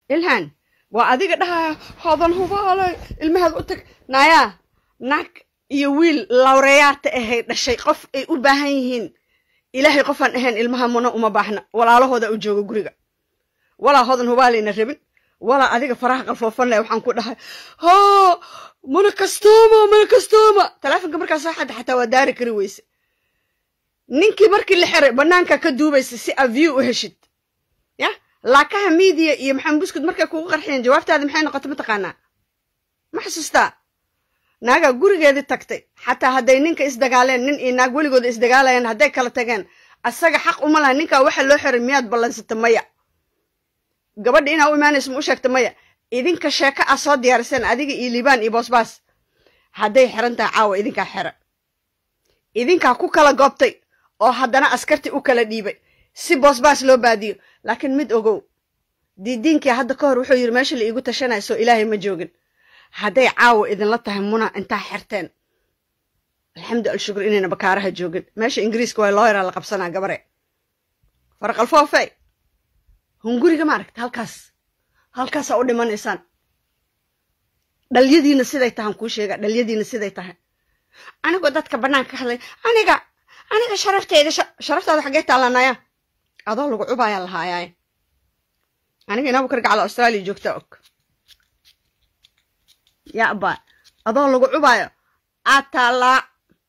ilhan waa adiga dhahaya hodan hubaale ilmahaad u tag nayaa naag iyo wiil lawreyaata ahay dhashay qof ay u baahan yihiin ilaahay qofaan ahayn ilmaha muna uma baahna walaalahooda u jooga guriga walaa hodan hubaalayna rabin walaa adiga faraha qalfoofanleh waxaan ku dhahay ho mana kastooma mana kastooma taleefonka markaa soo xadda xataa waa daari kari weyse ninkii markii la xiray bannaanka ka duubaysa si a view u heshid ya laakaha miidiya iyo maxamed buskud markay kugu qarxiyeen jawaabtaada maxay noqotay mataqaanaa ma xasuustaa naagaa gurigeedii tagtay xataa hadday ninka isdagaaleen nin iyo naag weligooda isdagaalayeen hadday kala tageen asaga xaq uma laha ninkaa waxa loo xiray miyaad ballansata maya gabadha inaa u imaanaysa ma u sheegta maya idinka sheeko ah soo diyaariseen adiga iyo liibaan iyo boosbaas hadday xiran tahay caawa idinkaa xira idinkaa ku kala goobtay oo haddana askartii u kala dhiibay si boosbaas loo baadiyo laakiin mid ogow diidiinkii hadda ka hor wuxuu yidhi meesha la iigu tashanaya soo ilaahay ma joogin hadday caawa idinla tahay muna intaa xirteen alxamdu alshukur inayna bakaaraha joogin meesha ingiriiska waa looyaraa la qabsanaa gabare faraqalfoofe hunguriga ma aragta halkaas halkaasaa u dhimanaysaan dhalyadiina siday tahan kuu sheega dhalyadiina siday tahay anigoo dadka bannaanka ka hadlay aniga aniga sharafteeda sharaftaada xaggee taalanaya adoo lagu cubaayaa lahaayaay aniga inaa bukar gacala australia joogta og yaa abaa adoo lagu cubaayo aad taallaa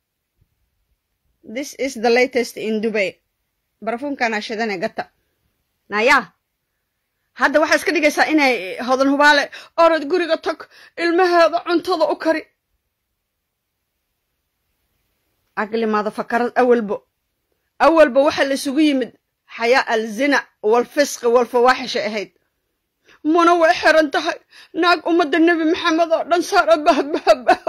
this is the latest in dubay barafuunkanaa shidane gata nayaa hadda waxaa iska dhigaysaa inay hodan hubaale orod guriga tag ilmaheeda cuntada u kari caqlimaada fakarad awalbo awalba waxaa la isugu yimid xayaa alzina walfisqi walfawaaxishay ahayd muna way xiran tahay naag ummadda nebi maxamed oo dhan saara bahbahbah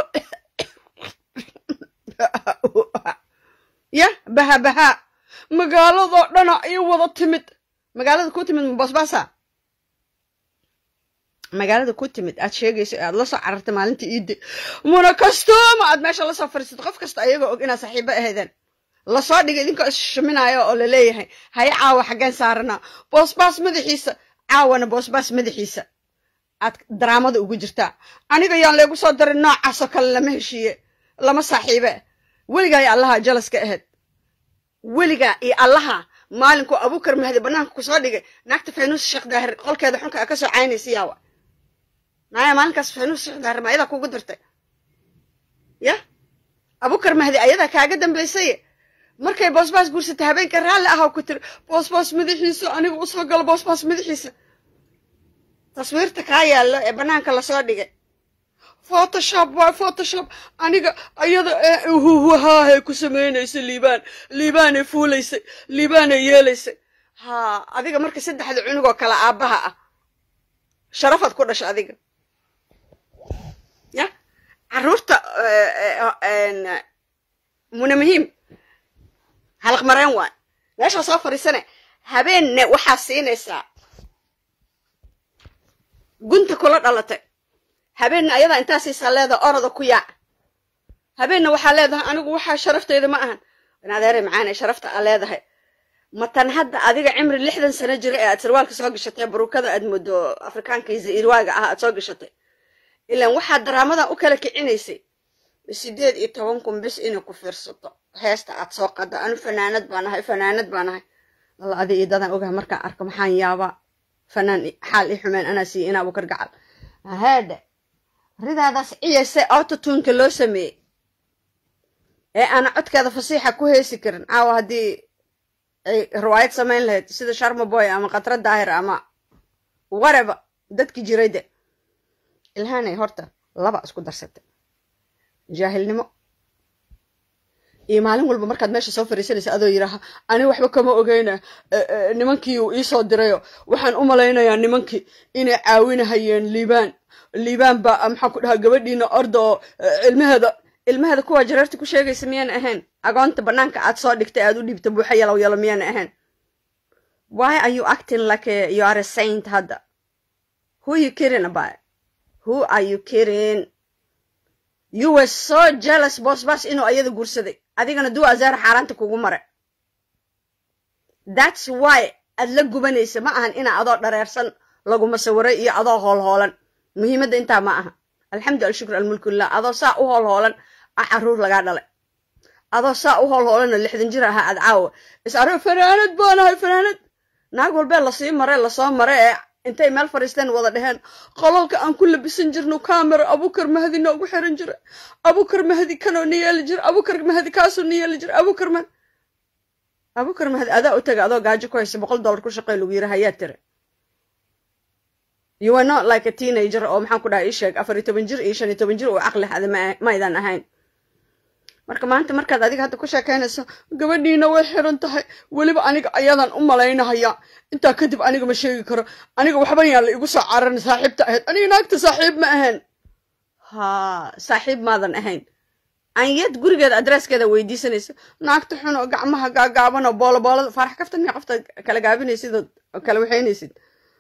ya bahabahaa magaaladoo dhana iyo wada timid magaalada ku timid mabasbaasa magaalada ku timid aad sheegayso aad la soo carartay maalinta iidde muna kastooma aad meesha lasoo fadhiisatay qof kasta ayagoo og inaad saaxiibo ahaydeen lasoo dhigay idinkoo isshuminayo oo laleeyahay haye caawa xaggeen saaranaa boosbaas madaxiisa caawana boosbaas madaxiisa aad daraamada ugu jirtaa aniga yaan leegu soo darin noocaasoo kale lama heshiiye lama saaxiibe weligaa iyo allaha jalaska ahayd weligaa iyo allaha maalinkuu abuukar mahdi bannaanka kusoo dhigay naagta faynuus sheekh daahir qolkeeda xunka a ka soo caynaysa yaawa naaya maalinkaas faynuus sheekh daahir ma ayadaa kugu dirtay ya abuukar mahdi ayadaa kaaga dambaysaye markay boosbaas guursatay habeenka raalli ahaw ku tiri boosbaas madaxiisa aniga usoo galo boosbaas madaxiisa taswiirta kaa yaallo ee bannaanka lasoo dhigay photoshop waay photoshop aniga ayada huhuhaahay ku samaynaysa liibaan liibaanay fuulaysay liibaanay yeelaysay haa adiga marka saddexda cunugoo kale aabbaha ah sharafaad ku dhasha adiga ya caruurta muna muhiim halaq mareen waay meeshaa soo fadhiisane habeenne waxaa siinaysaa gunta kula dhalatay habeenna ayadaa intaa siisaa leedaha oroda ku yaac habeenna waxaa leedahay anigu waxaa sharafteyda ma ahan banadeere macaane sharafta aa leedahay matan hadda adiga cimri lixdan sano jira ee aad sarwaalka soo gashatay baruukada aad moodo afrikaanka iyo zairwaaga ah aad soo gashatay ilaan waxaad daraamadan u kala kicinaysay sideed iyo toban kun bis inay ku fiirsato heesta aad soo qada anu fanaanad baan ahay fanaanad baan ahay alla adi iyo dadaan ogaha markaan arko maxaan yaabaa fanaan xaal i xumeen anaa siiye inaa bukar gacal haade ridaadaas ciyayse autotunka loo sameeyey ee aana codkeeda fasiixa ku heesi karin caawa haddii ay riwaayad samayn lahayd sida sharma boy ama khatra daahir ama wareba dadki jiray de ilhaanay horta laba isku darsatay jaahilnimo iyo maalin walba markaad meesha soo fariisanaysa adoo yidhaaha ani waxba kama ogeyna nimankii uu iisoo dirayo waxaan u malaynayaa nimankii inay caawinahayeen liibaan liibaan baa maxaa ku dhahaa gabadhiina orda oo ilmaheeda ilmaheeda kuwa jareerta ku sheegaysa miyaan ahayn agoonta bannaanka aad soo dhigtay aad u dhiibta buuxa yalow yalo miyaan ahayn why are you acting like a, you are a saint hadda who you kidding about who are you kidding you were so jealous boosbaas inuu ayada guursaday adigana duu azaar xaaraanta kugu mare that's why aad la gubanaysa ma ahan inaa adoo dhareersan laguma sawiray iyo adoo hoolhoolan muhiimadda intaa ma aha alxamdu alshukr almulku lilah adoo saa u hoolhoolan a caruur lagaa dhalay adoo saa u hoolhoolana lixdan jir ahaa aad caawa is arro fanaanad baanahay fanaanad naag walbee lasii mare lasoo mare ee intay meel fadhiisteen wada dheheen qolalka aan ku labisan jirno camera abukar mahdi noogu xiran jira abukar mahdi kanoo na yeeli jira abukar mahdi kaasoo na yeeli jira abukar mahdi abukar mahdi adaa u taga adoo gaajo ku haysa boqol dollar ku shaqey lagu yiri hayaa tire you are not like a teenager oo maxaan ku dhaha ii sheeg afar iyo toban jir iyo shan iyo toban jir uu caqli hada ma aydan ahayn marka maanta markaad adiga hadda ku sheekaynayso gabadhiina way xiran tahay weliba aniga ayadan u malaynahaya intaa kadib aniga ma sheegi karo aniga waxban yaan la igu soo cararin saaxiibta ahayd aniga naagta saaxiib ma ahayn ha saaxiib maadan ahayn anyad gurigeeda adreeskeeda weydiisanaysa naagta xun oo gacmaha gaagaaban oo boolo boolada faarax kaftan miya qofta kala gaabinaysid oo kala waxaynaysid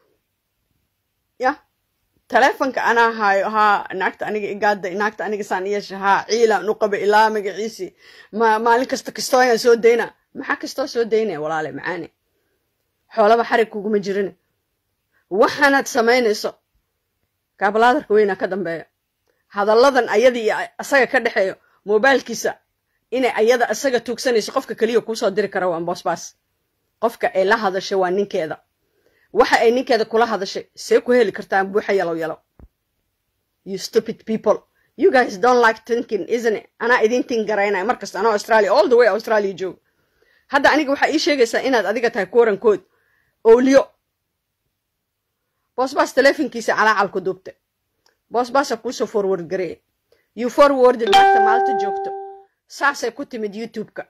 ya taleefonka anaa haayo haa naagta aniga igaaday naagta aniga saan yeesha haa ciilaan u qaba ilaa magaciisii ma maalin kasta kastooyaan soo dayna maxaa kastoo soo daynaya walaale macaane xoolaba xarig kuguma jirin waxaanaad samaynayso kaabalaadarka weynaa ka dambeeya hadalladan ayada iyo asaga ka dhexeeyo mobailkiisa inay ayada asaga tuugsanayso qofka keliya kuusoo diri kara waa boosbaas qofka ay la hadashay waa ninkeeda waxa ay ninkeeda kula hadashay see ku heli kartaan buuxa yalow yalow you stupid people you guys don't like thinking isn't it anaa idin tin garaynaya markasta anoo australia all the way australia joogo hadda aniga waxaa ii sheegaysaa inaad adiga tahay kuwarankood owliyo boosbaas teleefonkiisa calaacal ku duubtay boosbaasa kuusoo forward gareeya you forwarded marta maalta joogto saasay ku timid youtube-ka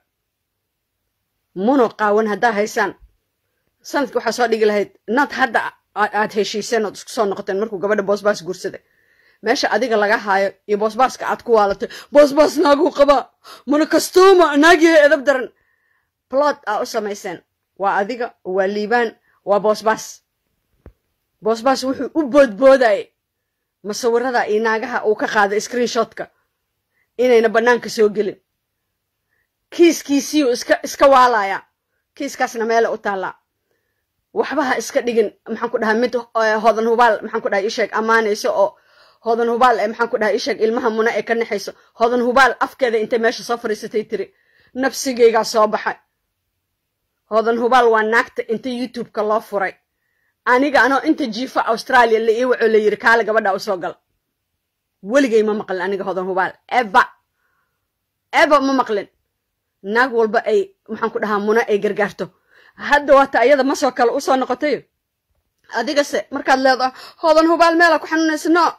muno qaawan haddaa haysaan sanadki waxaa soo dhigi lahayd nad hadda aad heshiiseen ood isku soo noqoteen markuu gabadha boosbaas guursaday meesha adiga laga haayo iyo boosbaaska aad ku waalatay boosbaas naaguu qabaa mana kastuuma naagiha edab daran plot aa u samayseen waa adiga waa liibaan waa boosbaas boosbaas wuxuu u boodboodayay masawirada iyo naagaha uu ka qaaday screenshotka inayna bannaanka soo gelin kiiskiisiiyuu iska iska waalaya kiiskaasna meele u taallaa waxba ha iska dhigin maxaan ku dhahaa mid hodan hubaal maxaan ku dhaha isheeg ammaanayso oo hodan hubaal ee maxaan ku dhaha isheeg ilmaha muna ee ka naxayso hodan hubaal afkeeda intay meesha soo fadhiisatay tiri nafsigaygaa soo baxay hodan hubaal waa naagta inta youtube-ka loo furay aniga anoo inta jiifa australia la ii waco la yiri kaale gabadha u soo gal weligay ma maqlin aniga hodan hubaal eba eba ma maqlin naag walba ay maxaan ku dhahaa muna ay gargaarto hadda waata ayada masoo kale usoo noqotay adigase markaad leedahay hodan hubaal meela ku xanuunaysa no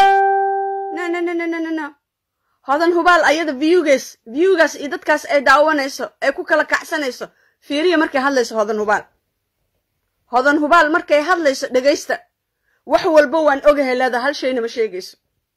no no no no no no no hodan hubaal ayada viewgaas viewgaas iyo dadkaas ay daawanayso ay ku kala kacsanayso fiiriya markay hadlayso hodan hubaal hodan hubaal markay hadlayso dhegaysta wax walba waan ogahay leedaha hal shayna ma sheegayso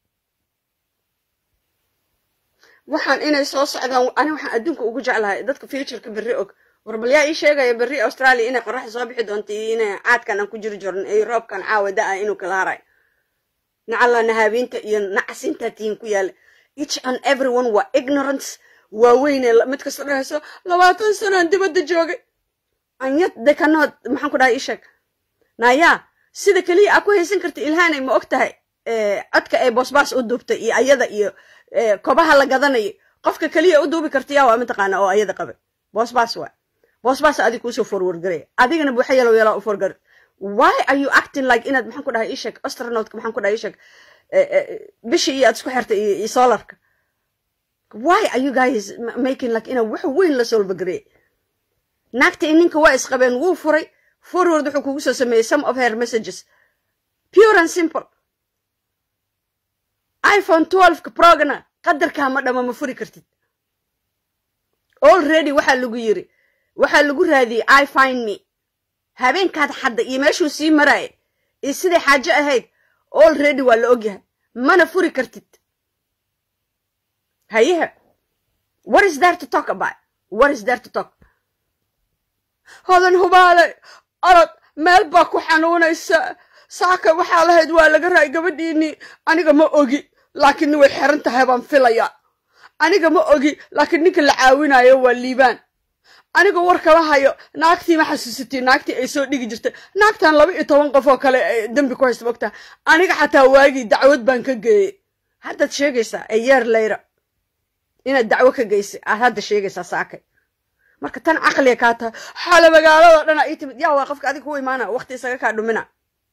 waxaan inay soo socdaan ani waxaan adduunka ugu jeclahay dadka futureka berri og war bal yaa ii sheegaya berri australia inay qoraxda soo bixi doonto iyo inay caadkan aan ku jiri jorn iyo roobkan caawa da-a inuu kala haray nacalla nahaabiinta iyo nacasintaa tihiin ku yaala each and everyone waa ignorance waaweyne mid kasta dhahayso labaatan sanaan dibadda joogay anyad dekanood maxaan ku dhahay ii sheeg nayaa sida keliya aa ku haysan karta ilhaanay ma og tahay codka ay boosbaas u duubtay iyo ayada iyo kobaha la gadanayo qofka keliya u duubi karta yaa waa mataqaana oo ayada qabay boosbaas waa boosbaas adig kuusoo forward garay adigana buuxa yalow yalaa u forgar why are you acting like inaad maxaan ku dhahay ii sheeg astronautka maxaan ku dhahay ii sheeg bishii iyo aad isku xirtay iyo solarka why are you guys making like inaa wax weyn la solvagarey naagta i ninka waa isqabeen wuu furay forward wuxuu kugu soo sameeyey some of her messages pure and simple iphone twelveka progana qadarkaa ma dhama ma furi kartid already waxaa lagu yiri waxaa lagu raadiyey i find me habeenkaad xadda iyo meeshuu sii maraaya iyo siday xaajo ahayd already waa la ogyahay mana furi kartid hayeha what is there to talk about what is there to talk hodan hubaale orod meel baa ku xanuunaysa saaka waxaa lahayd waa laga raay gabadhiinii aniga ma ogi laakiin way xiran tahay baan filaya aniga ma ogi laakiin ninka la caawinayo waa liibaan anigoo war kama hayo naagtii ma xasuusatay naagtii ay soo dhigi jirtay naagtan laba iyo toban qof oo kale dembi ku haysta mogtaa aniga xataa waagii dacwad baan ka geeyey haddaad sheegaysaa a yeer layra inaad dacwo ka geysay aad hadda sheegaysaa saakay marka tan caqliga kaa tahay xaale magaalado dhana ii timid yaa waa qofka adiga ku imaana waqti isaga kaa dhumina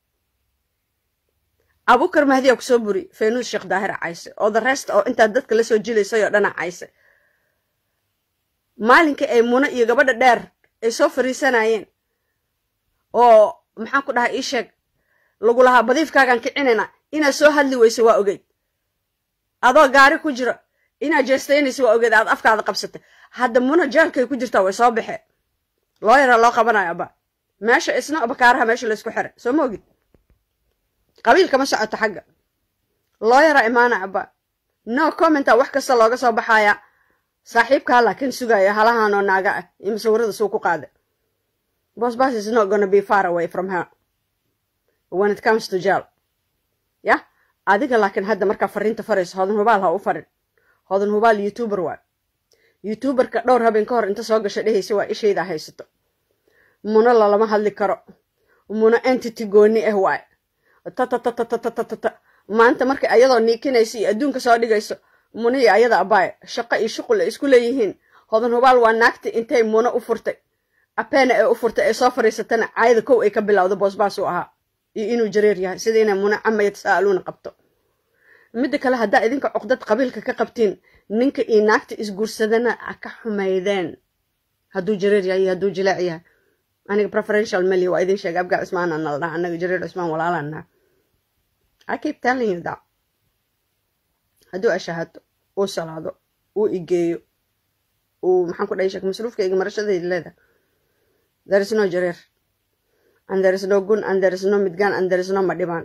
abukar mahdiyaa ku soo buri faynuus sheekh daahir cayse oo the rest oo intaad dadka la soo jilaysay oo dhana cayse maalinkii ay muno iyo gabadha dheer ay soo fariisanayeen oo maxaan ku dhahay ii sheeg lagu lahaa badiifkaagaan kicinayna inaad soo hadli weysa waa ogeyd adoo gaari ku jiro inaad jeestaynaysa waa ogeed aad afkaada qabsatay hadda muno jeelkay ku jirtaa way soo baxee loo yaraa loo qabanayo aba meesha isna bakaaraha meesha laysku xiray soo ma ogid qabiilka ma socoto xagga loo yaraa imaana aba no commenta wax kasta looga soo baxaya saaxiibkaa laakiin sugaya halahaanoo naaga ah iyo musawirada suu ku qaaday bosbas is not gonna be far away from her when it comes to jail yah adiga laakiin hadda markaa fariinta farayso hodan hubaal ha u farin hodan hubaal youtuber waay youtuberka dhowr habeen ka hor inta soo gasha dhehaysa waa ishaydaa haysato muno lalama hadli karo muno entity gooni ah waay tatatatatatatatata maanta markay ayadoo niikinaysa iyo adduunka soo dhigayso muno iyo ayada abaay shaqo iyo shuqul ay isku leeyihiin hodan hubaal waa naagti intay muno u furtay apeena ee u furtay ee soo fariisatana caayada kow ay ka bilowda boosbaas u ahaa iyo inuu jareer yahay sida inay muno cama yatasa'aluuna qabto midda kale haddaa idinka cuqdad qabiilka ka qabtiin ninka iyo naagta isguursadana a ka xumaydeen hadduu jareer yahay iyo hadduu jileec yahay aniga preferential meli waa idin sheega abgaa cismaana nala dhaha anaga jareer cismaan walaalaan naha i keep telling you that hadduu ashahado uu salaado uu igeeyo uu maxaan ku dhahay sheek masruufkayga marashadayda leedahay there is no jareer and there is no gun and there is no midgaan and there is no madhibaan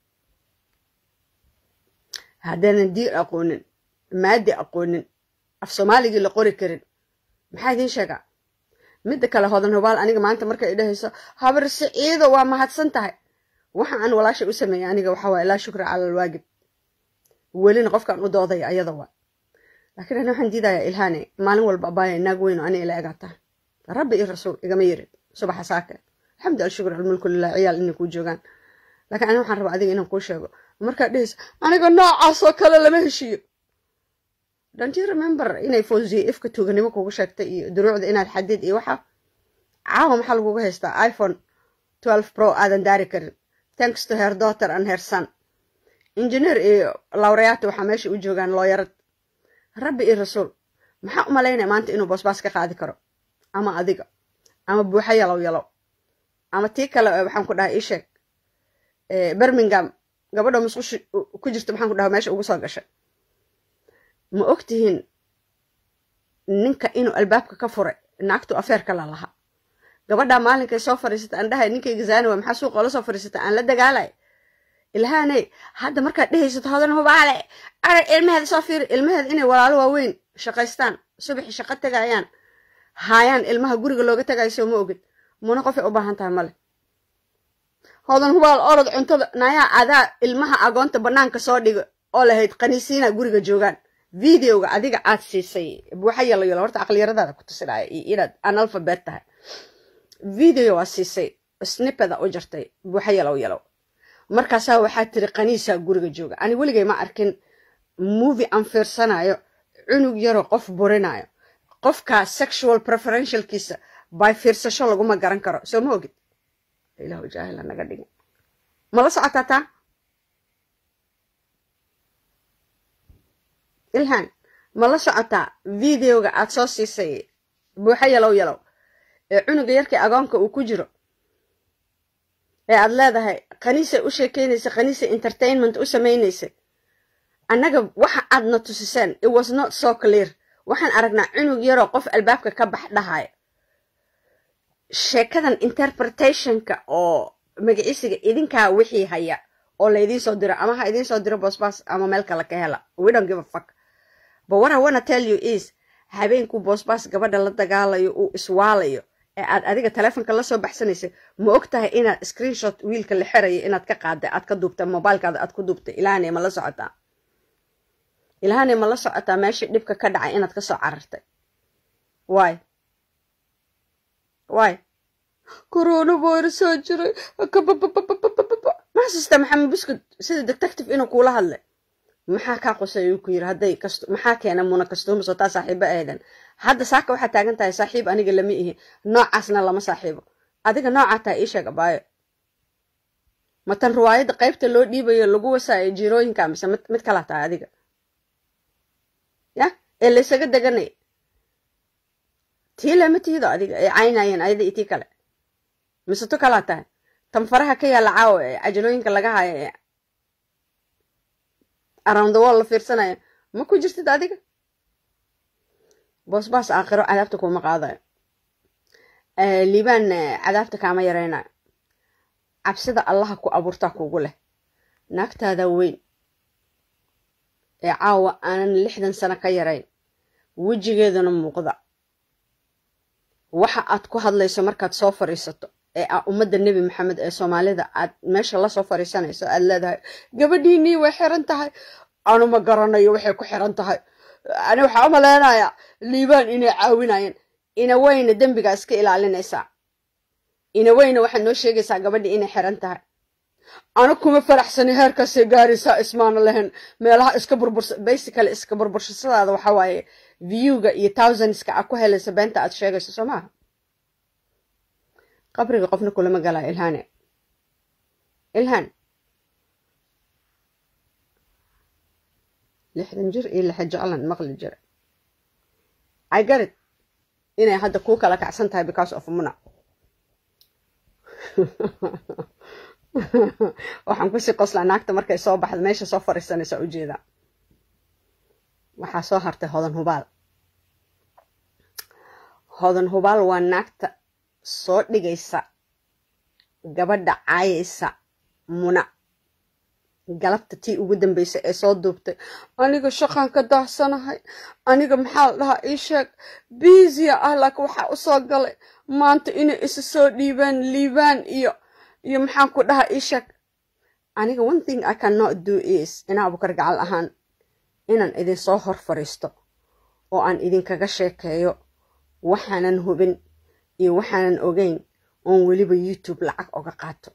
haddaanan diir aqoonin maadi aqoonin af soomaaligii la qori karin maxaa idiin sheegaa midda kale hodan hubaal aniga maanta markay idhahayso habar siciido waa mahadsan tahay waxa aan walaasha u sameeyay aniga waxa waay laa shukra cala alwaagib welina qofkaan u doodaya ayada waa laakiin ani waxaan diidayaa ilhaane maalin walba abaaya naag weyn oo ani ila egaa tahay rabbi iyo rasuul igama yerin subaxa saake alxamdu alshukr almulku lilah ciyaal inay kuu joogaan laakiin ani waxaan rabaa adiga inaan kuu sheego markaad dhehaysa aniga noocaas oo kale lama heshiiyo don't you remember inay fawziye ifka tuuganimo kugu sheegtay iyo duruucda inaad xadid iyo waxa caawa maxaa laguga haystaa iphone twelve pro aadan daari karin thanks to her daughter and her son engineer iyo lawrayaata waxaa meesha u joogaan looyarad rabbi iyo rasuul maxaa u malaynaya maanta inuu boosbaas ka qaadi karo ama adiga ama buuxa yalow yalow ama tii kale waxaan ku dhahay ii sheeg birmingham gabadha musqushi ku jirta maxaan ku dhaha meesha ugu soo gashay ma og tihiin ninka inuu albaabka ka furay naagtu afeerka la lahaa gabadhaa maalinkay soo fariisata aan dhahay ninkayga zaaniwa maxaa suuqa ola soo fariisata aan la dagaalay ilhaaney hadda markaad dhehaysato hodan hubaale arag ilmaheeda soo fiiri ilmaheeda inay walaalo waaweyn shaqaystaan subaxi shaqo tegayaan haayaan ilmaha guriga looga tagayso ma ogid muna qofay u baahan tahay male hodan hubaal orod cuntada nayaa adaa ilmaha agoonta banaanka soo dhiga oo lahayd qaniisiina guriga joogaan videoga adiga aad siisay buuxa yalo yalo horta aqliyaradaada ku tusinaya iyo inaad analphabet tahay video waa siisay snipeda u jartay buuxa yalow yalow markaasaa waxaa tiri qaniisaa guriga jooga ani weligay ma arkin movie aan fiirsanayo cunug yaroo qof burinayo qofkaa sexual preferentialkiisa by fiirsasho laguma garan karo soo ma ogid ilahu jaahila naga dhigin mala socotaa taa ilhan ma la socotaa videoga aad soo siisay buuxa yalow yalow ee cunuga yarkii agoonka uu ku jiro ee aad leedahay khaniisay u sheekeynaysa khaniisay entertainment u samaynaysay annaga waxa aadna tusiseen it was not so clear waxaan aragnaa cunug yaroo qof albaabka ka bax dhahaya sheekadan interpretationka oo magaciisiga idinkaa wixii haya oo laydiin soo diro ama ha idiin soo diro boosbaas ama meel kale ka hela we don't give a fuck but what I wanna tell you is habeenkuu boosbaas gabadha la dagaalayo uu iswaalayo ee aad adiga taleefonka lasoo baxsanaysa ma og tahay inaad screenshot wiilka la xirayo inaad ka qaadday aad ka duubta mobilekaada aad ku duubtay ilahanay ma la socotaa ilahanay ma la socotaa meeshii dhibka ka dhacay inaad kasoo carartay waay waay corona virus soo jiray ma xasuusta maxamed buskud sida detective inuu kuula hadlay maxaa kaa qosay uu ku yiri hadday kasto maxaa keena muna kastuuma soo taa saaxiibo eedan hadda saaka waxaa taagan tahay saaxiib aniga lama ihi noocaasna lama saaxiibo adiga noocaa tahay ii sheeg abaayo matan riwaayadda qaybta loo dhiibayo lagu wasaayo jirooyinka mise mid kalaa tahay adiga ya ee laysaga deganay tii lama tiido adiga ay caynayeen ayada iyo tii kale mise tu kalaa tahay tan faraha ka yaalla caawa ee cajalooyinka laga hayo ee around the wall la fiirsanayo ma ku jirtid adiga boosbaas aakhiro cadaabta kuma qaadayo liibaan cadaabta kaama yaraynayo cabsida allaha ku abuurtaa kugu leh naagtaada weyn ee caawa aanan lixdan sano ka yarayn wejigeedana muuqda waxa aad ku hadlayso markaad soo fadhiisato ee a ummadda nebi maxamed ee soomaalida aad meesha lasoo fadhiisanayso aad leedahay gabadhiinii way xiran tahay anu ma garanayo waxay ku xiran tahay ani waxaa u maleynayaa liibaan inay caawinayeen inaweyna dembigaa iska ilaalinaysaa inaweyna waxaad noo sheegaysaa gabadhii inay xiran tahay ana kuma faraxsani heerkaasay gaaraysaa ismaana lahayn meelaha iska burbursa basically iska burbursashadaada waxa waaye viewga iyo thousandska aad ku helaysa beenta aad sheegayso soo maaha qabriga qofna kulama galaa ilhaane ilhaan lixdan jir iyo lixa jeclan maqli jira i garid inay hadda kuu kala kacsan tahay because of muna waxaan kusii qoslaa naagta markay soo baxda meesha soo fariisanaysa ujeedaa waxaa soo hartay hodan hubaal hodan hubaal waa naagta soo dhigaysa gabadha caayaysa muna galabta tii ugu dambaysa ee soo duubtay aniga shaqaan ka daacsanahay aniga maxaa la dhahaa ii sheeg biisiya ah laakiin waxaa u soo galay maanta inay isa soo dhiibaan liibaan iyo iyo maxaan ku dhahaa ii sheeg aniga one thing i cannot do is inaa abukar gacal ahaan inaan idinsoo hor fadhiisto oo aan idinkaga sheekeeyo waxaanan hubin iyo waxaanan ogeyn oon weliba youtube lacag oga qaato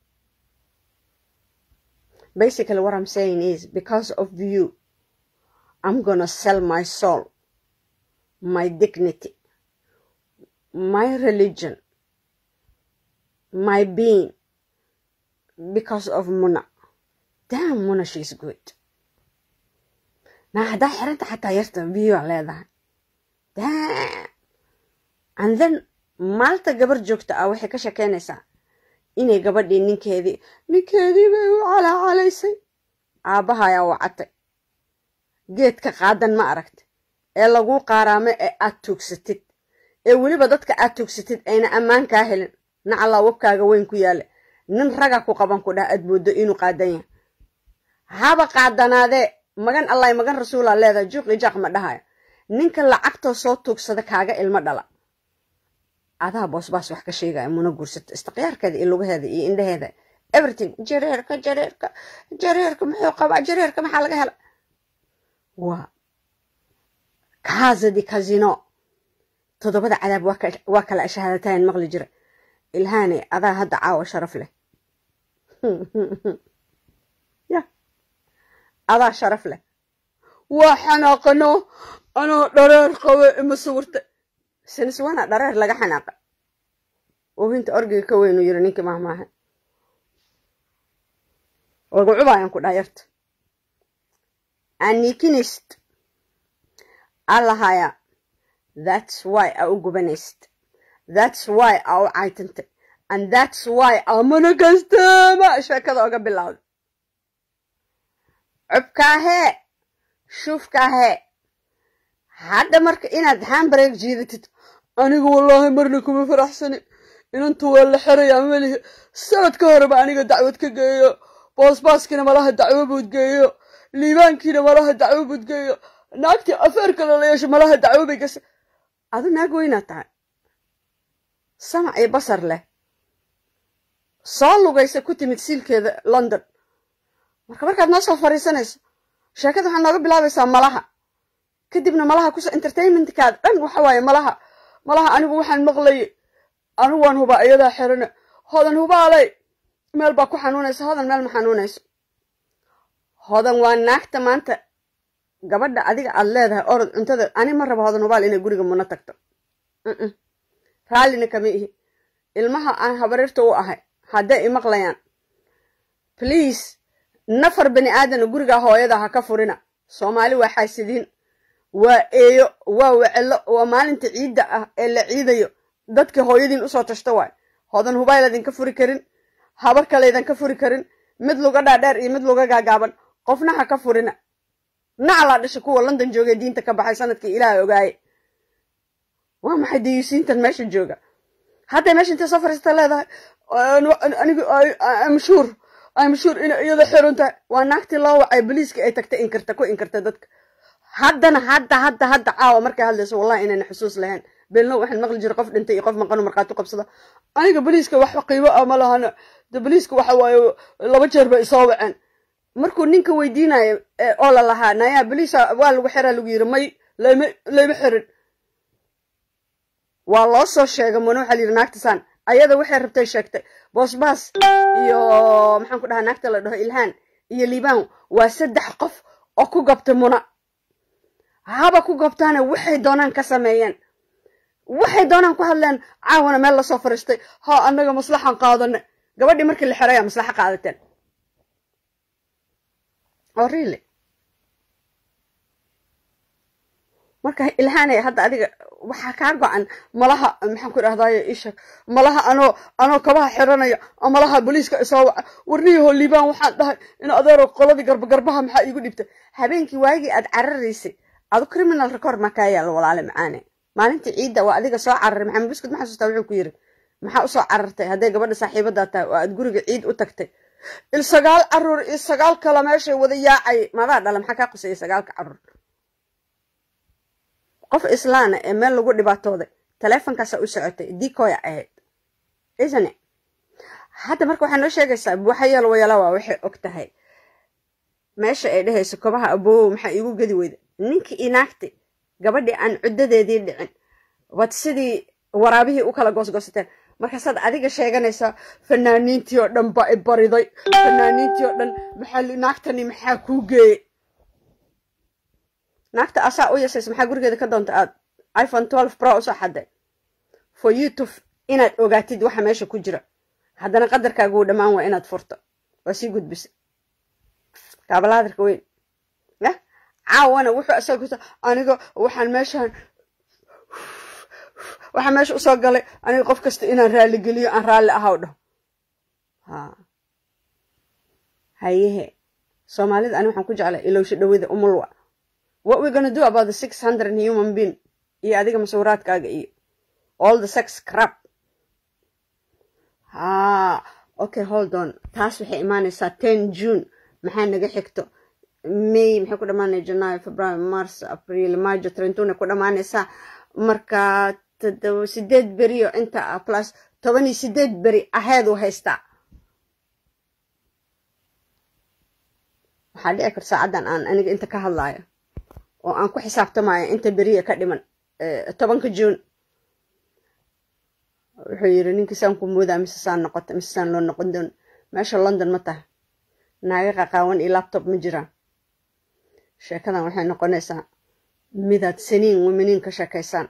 basically what i'm saying is because of you i'm gonna sell my soul my dignity my religion my being because of muna damn muna she's good naa haddaa xiranta xataa yarta biyoa leedahay damn and then maalta gabar joogta ah waxay ka shekeynaysaa inay gabadhii ninkeedii ninkeedii bay u calaacalaysay aabbahayaa wacatay geedka qaadan ma aragta ee laguu qaaraamo ee aad tuugsatid ee weliba dadka aad tuugsatid ayna ammaan kaa helin nacallaa wabkaaga weyn ku yaalla nin raga ku qaban ku dhah aad mooddo inuu qaadan yahay haba qaadanaadee magan allahy magan rasuulaa leedahay juuqi jaaq ma dhahaya ninka lacagtoo soo tuugsada kaaga ilmo dhala adaa boosbaas wax ka sheegaya muna guursato istiqyaarkeeda iyo lugaheeda iyo indhaheeda everything jareerka jareerka jareerka muxuu qabaa jareerka maxaa laga hela waa kaazadi kazino toddobada cadaab waa kala shahaadatayn maqli jira ilhaane adaa hadda caawa sharaf leh ya adaa sharaf leh waa xanaaqano anoo dhareer qabe ima sawirta siniswana dhareer laga xanaaqa oohinta orgiga ka weynuu yiri ninkii mahmaaha wagucubayan ku dhayarta anikinist allahaya that's why a u gubanayst that's why a u caytantay and that's why amana kastama sheekada oga bilowda cubkaahee shuufkaahee hadda marka inaad hambareeg jiidatid aniga wallaahi marna kuma faraxsani inanta waa la xerayaa melihi sanad ka horeba aniga dacwad ka geeyo boosbaaskiina malaha dacwo buud geeyo liibaankiina malaha dacwo buud geeyo naagtii afeerka lala yeesho malaha dacwo bay gasa adu naag weynaa tahay samac iyo basar leh soo lugaysa ku timid siilkeeda london marka markaad noo soo fariisanayso sheekada waxaa nooga bilaabaysaa malaha kadibna malaha kuso entertainmentkaada dhan waxa waaye malaha malaha anigu waxaan maqlayay anigu waan hubaa iyadaa xirane hodan hubaaley meel baa ku xanuunaysa hodan meel ma xanuunayso hodan waa naagta maanta gabadha adiga aad leedahay orod cuntada ani ma rabo hodan hubaal inay guriga muna tagto raallina kama ihi ilmaha aan habarirta u ahay hadday imaqlayaan bliase nafar bani aadana gurigaa hooyada ha ka furina soomaali waa xaasidiin waa eeyo waa wecelo waa maalinta ciidda ah ee la ciidayo dadka hooyadiin usoo tashta waay hodan hubayladin ka furi karin habar kalaydan ka furi karin mid luga dhaadheer iyo mid luga gaagaaban qofna ha ka furina naclaa dhasha kuwa london joogee diinta ka baxay sanadkii ilaaha ogaaye waa maxay dayusiintan meesha jooga hadday meesha intay soo fariista leedahay anigu mshuur mshuur inay iyada xiran tahay waa naagtii loo wacay boliiska ay tagta inkirta ku inkirta dadka haddana hadda hadda hadda caawa markay hadlayso wallahi inayna xusuus lahayn beelno waxaan maqli jira qof dhintay iyo qof maqanu markhaati qabsada aniga boliiska wax qiimo ah ma lahana de boliiska waxa waaye laba jeer bay isoo waceen markuu ninka weydiinayo oo la lahaa nayaa boliisa waa lagu xiraa lagu yiri may layma layma xirin waa loo soo sheegay muna waxaa la yidhi naagtasaan ayada waxay rabtay sheegtay boosbaas iyo maxaan ku dhahaa naagta la dhaho ilhaan iyo liibaan waa saddex qof oo ku gabtay muna haba ku gabtaana waxay doonaan ka sameeyeen waxay doonaan ku hadleen caawana meel lasoo fariistay ha annaga maslaxan qaadane gabadhii markii la xeraya maslaxa qaadateen oo really marka ilhaanay hadda adiga waxaa kaa go-an malaha maxaan ku idhahdaye ishak malaha anoo anoo kabaha xiranaya oo malaha boliiska isoo waca warniyaho liibaan waxaan dhahay in adeero qoladii garbagarbaha maxaa iigu dhibtay habeenkii waagii aad cararaysay adu criminal record ma kaa yaalo walaale macaane maalintii ciidda waa adiga soo cararay maxamed buskud ma xasuustaa wuxuu ku yiri maxaa usoo carartay hadday gabadha saaxiibadaa tahay oo aad guriga ciid u tagtay il sagaal caruur iyo sagaal kale meeshay wada yaacay madaa dhala maxaa kaa qusayay sagaalka caruur qof islaana ee meel lagu dhibaatooday taleefonkaasa u socotay dikoya ahayd isne hadda marka waxaa noo sheegaysaa buuxayeel wayala waa waxay og tahay meesha ay dhehayso kobaha aboowow maxaa iigu gedi weyda ninkii inaagtay gabadhii aan cuddadeedii dhicin waad sidii waraabihii u kala goosgoosateen markaasaad adiga sheeganaysaa fanaaniintii oo dhan baa i bariday fanaaniintii oo dhan maxaa naagtani maxaa kuu geeyey naagta asaa u yeesaysa maxaa gurigeeda ka doonta aad iphone twelve pro usoo xaday for youtube inaad ogaatid waxa meesha ku jira haddana qadarkaaga uu dhammaan waa inaad furto waa sii gudbisa kaabalaadarka weyn ya caawana wuxuu isaga kuta aniga waxaan meeshaan waxaa meesha usoo galay aniga qof kasta inaan raaligeliyo aan raalli ahaw dhaho ha hayehe soomaalida ani waxaan ku jeclay ilowsho dhawida umulwa what we gonna do about the six hundred human being iyo adiga masawiraadkaaga iyo all the sex crap ha okay hold on taas waxay imaanaysaa ten june maxaa naga xigto may maxay ku dhamaanaya janaayo february mars april majo trentuna ku dhamaanaysaa marka todoba sideed beriyo inta ah plus toban iyo sideed beri aheed u haystaa waxaa dhici karta saacaddan aan aniga inta ka hadlaayo oo aan ku xisaabtamayo inta beriya ka dhiman tobanka june wuxuu yiri ninkii saan ku moodaa mise saan noqota mise saan loo noqon doon meesha london ma tahay naaga qaqaawan iyo laptop ma jiraan sheekadan waxay noqonaysaa midaad saniin wamaniin ka sheekaysaan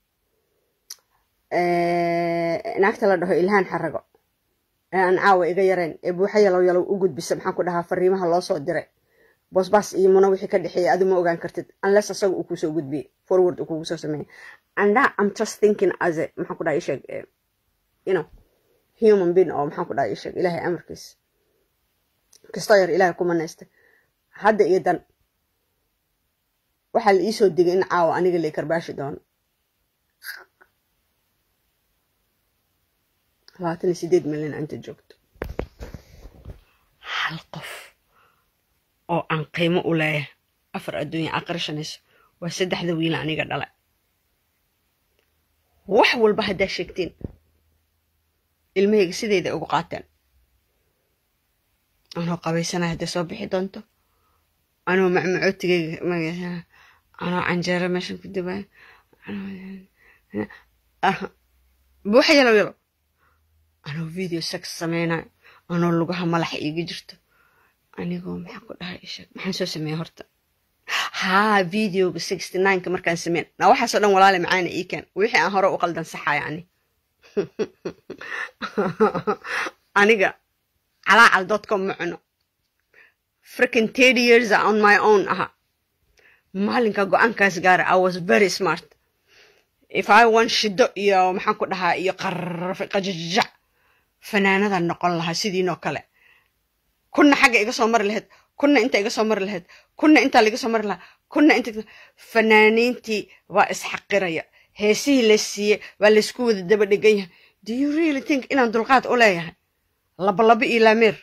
naagta la dhaho ilhaan xarago ee aan caawa iga yarayn ee buuxa yalow yalow u gudbisa maxaan ku dhahaa fariimaha loo soo diray boosbaas iyo muna wixii ka dhexeeya adi ma ogaan kartid unless asaga uu kusoo gudbiyey forward uu kugu soo sameeyey and that i'm just thinking as a maxaan ku dhaha ii sheeg you know human being oo maxaan ku dhaha ii sheeg ilaahay amarkiisa kastoo yar ilaahay ku manaystay hadda iyo dan waxaa la iisoo digay in caawa aniga la karbaashi doono labaatan iyo sideed milyan inta joogto hal qof oo aan qiimo u leeyahay afar adduunya aqrishanayso waa saddexda wiila aniga dhala wax walba haddaa sheegteen ilmahayga sideyda ugu qaateen anoo qabaysanaya hadday soo bixi doonto anoo macmacootigayga anoo canjeero meeshan ku dibaayo buuxa yalow yalo anoo video sex sameynayo anoo lugaha malaxa iiga jirto anigoo maxaan ku dhahay isheg maxaan soo sameeyey horta haa videoga sixty nineka markaan sameyn na waxaasoo dhan walaale macaana ii keen wixii aan hore u qaldan saxaya ani aniga calaacal dotcom ma cuno freaking thirty years on my own aha maalinka go-aankaas gaara i was very smart if i want shido iyo maxaan ku dhahaa iyo qarrafe qajajac fanaanadan noqon lahaa sidiinoo kale kunna xagga iga soo mari lahayd kunna inta iga soo mari lahayd kunna intaa laiga soo mari lahaa kunna inta fanaaniintii waa isxaqiraya heesihii la siiyey waa laysku wada daba dhegan yahay do you really think inaan dulqaad u leeyahay labalaba iyo laameer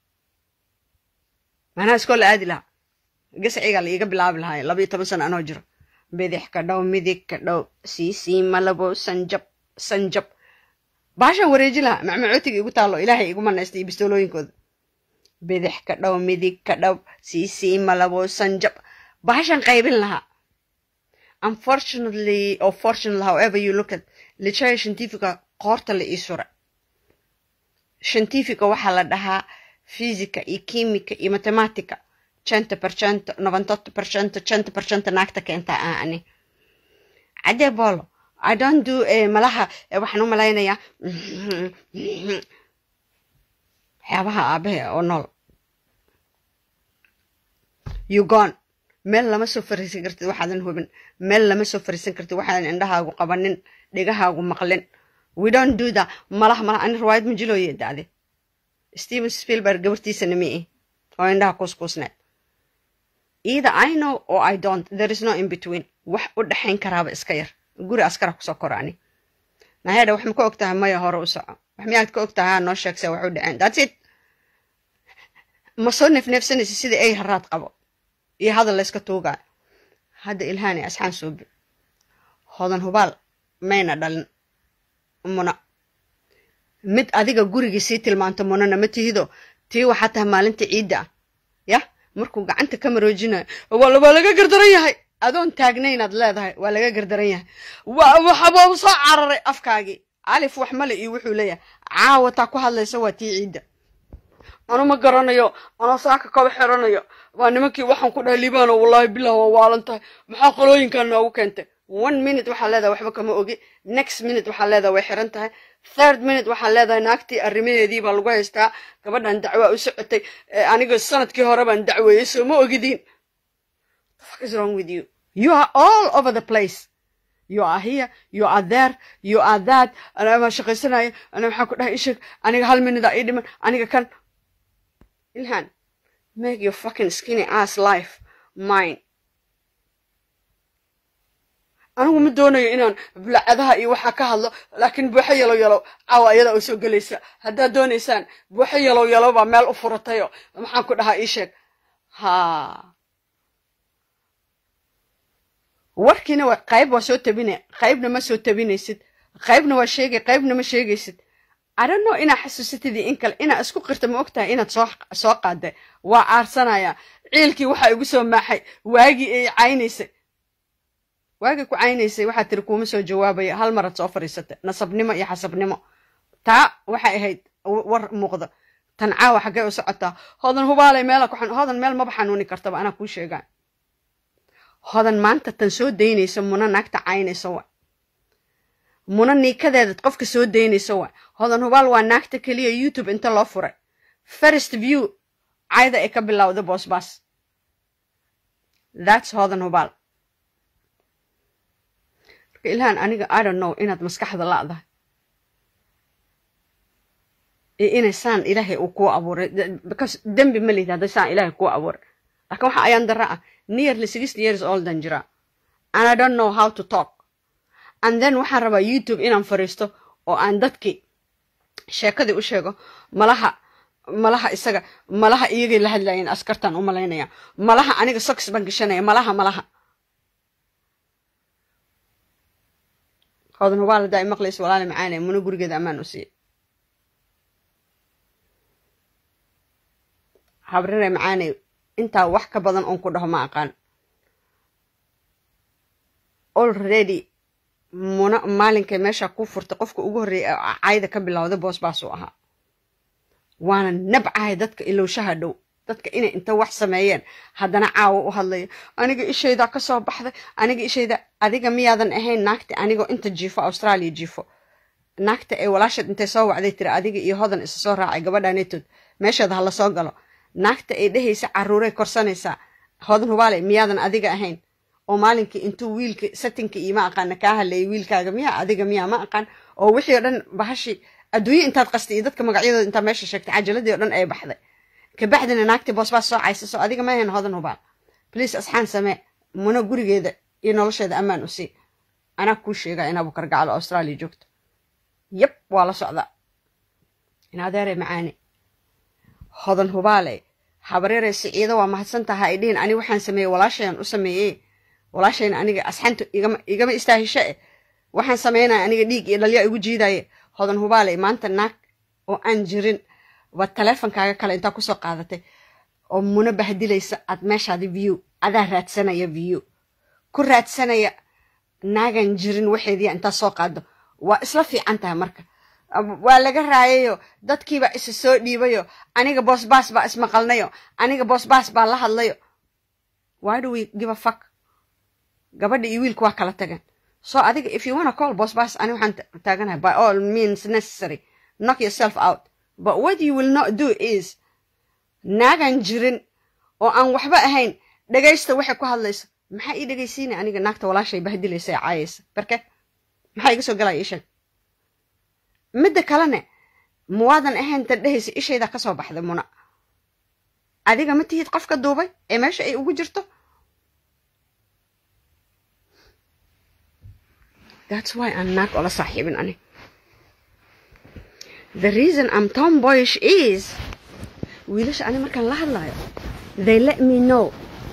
maanaha iskoola aadi lahaa gasciga la iiga bilaabi lahaa laba iyo toban sano anoo jiro bidix ka dhow midig ka dhow siisii malabo sanjab sanjab baashaan wareeji lahaa macmacootiga igu taalo ilaahay igu manaystay iyo bistoolooyinkooda bidix ka dhow midig ka dhow siisii malabo sanjab baashaan qaybin lahaa unfortunately or fortunately however you look at lichaya scientifica qoorta la ii sura scientifica waxaa la dhahaa physica iyo chimica iyo mathematica cento percento novantotto percento cento percento naagta keenta ah ani cadee bolo i don't do malaha waxaan u malaynayaa waxyaabaha aabahe oo nool you gone meel lama soo fariisan kartid waxaadan hubin meel lama soo fariisan kartid waxaadan indhahaagu qabanin dhegahaagu maqlin we don't do that malaha malaha ani riwaayad majilooye dacde steven spielberg gabartiisana mi i oo indhaha kuuskuusneed either i know or i don't there is no in between wax u dhexayn karaaba iska yar guri askara kusoo koro ani nahedha wax ma ka og tahay maya hore u soco wax miyaad ka og tahay haa noo sheegse wax u dhaceen that's it ma soo neefneefsanaysa sida ay haraad qabo iyo hadal layska tuugaa hadda ilhaani asxaan suubi hodan hubaal mayna dhalin muna mid adiga gurigii sii tilmaanto munana ma tihido tii waxaa tahay maalinta ciidda ah yah markuu gacanta ka maroojinayo waa laga gardaran yahay adoon taagnaynaad leedahay waa laga gardaran yahay waxabaa soo cararay afkaagii alif wax male iyo wuxuu leeyahay caawa taa ku hadlaysa waa tii ciidda anu ma garanayo anoo saaka kaba xiranayo waa nimankii waxaan ku dhahay libaano wallaahi bilah waa waalan tahay maxaa qolooyinkan noogu keentay one minute waxaa leedahay waxba kama ogi next minute waxaa leedahay way xiran tahay third minute waxaa leedahay naagtii arrimaheedii baa lagu haystaa gabadhan dacwaa u socotay aniga sanadkii hore baan dacweeyey soo ma ogidiin fuck is wrong with you you are all over the place you are here you are there you are that anaa shaqaysanaya ana maxaa ku dhahay isheg aniga hal minute aa ii dhiman aniga kan ilhan make your fucking skinny ass life mine anigu ma doonayo inaan bulacadaha iyo waxaa ka hadlo laakiin buuxo yalow yalow caawa ayadaa u soo gelaysa haddaad doonaysaan buuxo yalow yalow baa meel u furatayo maxaan ku dhahaa ii sheeg ha warkiina waa qayb waa soo tabina qaybna ma soo tabinaysid qaybna waa sheegay qaybna ma sheegaysid adhanno inaa xasuusatidii in kale inaa isku qirta ma ogtahay inaad soo soo qaaday waa aarsanaya ciilkii waxaa igu soo maaxay waagii ay caynaysay waagii ku caynaysay waxaa tiri kuuma soo jawaabaya hal maraad soo fadhiisatay nasabnimo iyo xasabnimo taa waxay ahayd war muuqda tan caawa xaggee u socotaa hodan hubaalay meela ku hodan meel maba xanuuni kartaba anaa kuu sheegaa hodan maanta tan soo daynaysa muna naagta caynaysa wa muna niikadeedad qofka soo daynaysa wa hodan hubaal waa naagta keliya youtube inta loo furay first view cayda ay ka bilowda boosbaas thats hodan hubaal marka ilhaan aniga i don't know inaad maskaxda la'dahay iyo inay saan ilaahay uu kuu abuuray because dembi ma lihid hadday saan ilaahay kuu abuuray laakiin waxa ayaan dara ah nearly sixty years oldan jira and i don't know how to talk and then waxaan rabaa youtube inaan fariisto oo aan dadkii sheekadii u sheego malaha malaha isaga malaha iyagay la hadlaayeen askartaan u malaynaya malaha aniga sox baan gashanaya malaha malaha hodan hubaal haddaa i maqlaysa walaali macaanaya muna gurigeeda ammaan u siiya habrare macaanay intaa wax ka badan oon ku dhaho ma aqaan already muna maalinkay meesha ku furtay qofka ugu horreeyay cayda ka bilowday boosbaasuu ahaa waana nabcahay dadka ilowshaha dhow dadka inay inta wax sameeyeen haddana caawa u hadlayo aniga ishaydaa ka soo baxday aniga ishayda adiga miyaadan ahayn naagta anigoo inta jiifo australia jiifo naagta ee walaasheed intay soo wacday tiri adiga iyo hodan isa soo raacay gabadhanetood meesheeda ha la soo galo naagta ay dhehaysa caruuray korsanaysaa hodan hubaale miyaadan adiga ahayn oo maalinkii intuu wiilka satinka iyo ma aqaana kaa hadleeyay wiilkaaga miyaa adiga miyaa ma aqaan oo wixii o dhan bahashi adduunye intaad qastay iyo dadka magacyadooda intaad meesha sheegtay cajaladii o dhan ay baxday kabacdina naagtii boosbaas soo caysaso adiga ma ahayn hodan hubaal bliis asxaan samee muna gurigeeda iyo nolosheeda ammaan u sii anaa kuu sheegaa in abukar gacalo australia joogto yab waa la socdaa in adeere macaane hodan hubaale habareerey siciido waa mahadsan taha ay dhihin ani waxaan sameeyey walaashayaan u sameeyey walaashayna aniga asxanta igama istaahisho eh waxaan sameynaya aniga dhiig iyo dhalyaa igu jiidaye hodan hubaale maanta naag oo aan jirin waad taleefonkaaga kale intaa kusoo qaadatay oo muna bahdilaysa aad meeshaadi view adaa raadsanaya view ku raadsanaya naagan jirin waxeediya intaa soo qaado waa isla fiican tahay marka waa laga raayayo dadkiibaa isa soo dhiibayo aniga boosbaas baa ismaqalnayo aniga boosbaas baa la hadlayo why do we give a fuck gabadha iyo wiilku waa kala tageen so adiga if you wanna call boosbaas ani waxaan taaganahay by all means necessary knock yourself out but what you will not do is naagan jirin oo aan waxba ahayn dhegaysta waxay ku hadlayso maxaa ii dhegaysiina aniga naagta walaashay bahdilaysa ee caayaysa barke maxaa iga soo galaya ishag midda kalene muwaadan ahayn tan dhehaysa ishaydaa ka soo baxday muna adiga ma tihid qofka duubay ee meesha ay ugu jirto that's why aan naag ola saaxiibin ani the reason I'm tomboyish is wiilasha ani markaan la hadlayo they let me know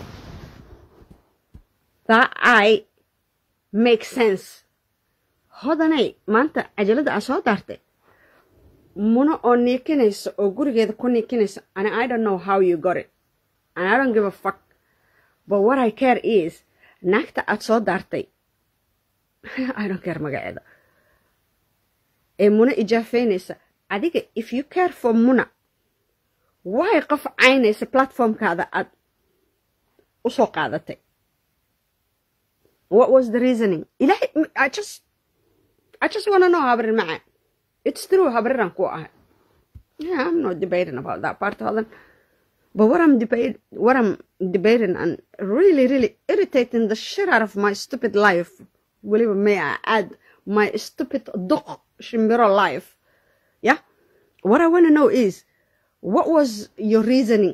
that I make sense hodanay maanta cajalada aa soo daartay muna oo niikinaysa oo gurigeeda ku niikinaysa ani I don't know how you got it and I don't give a fuck but what I care is naagta aad soo daartay I don't care magaceeda ee muna ijaafeynaysa adiga if you care for muna way qof caynaysa platformkaada aad u soo qaadatay what was the reasoning ilahay I just I just want to know habrin macaan it's true habriran ku ahay yeah I'm not debating about that part of them but what I'm debate what I'm debating and really really irritating the shit out of my stupid life weliba may I add my stupid duq shimbiro life yeah what I want to know is what was your reasoning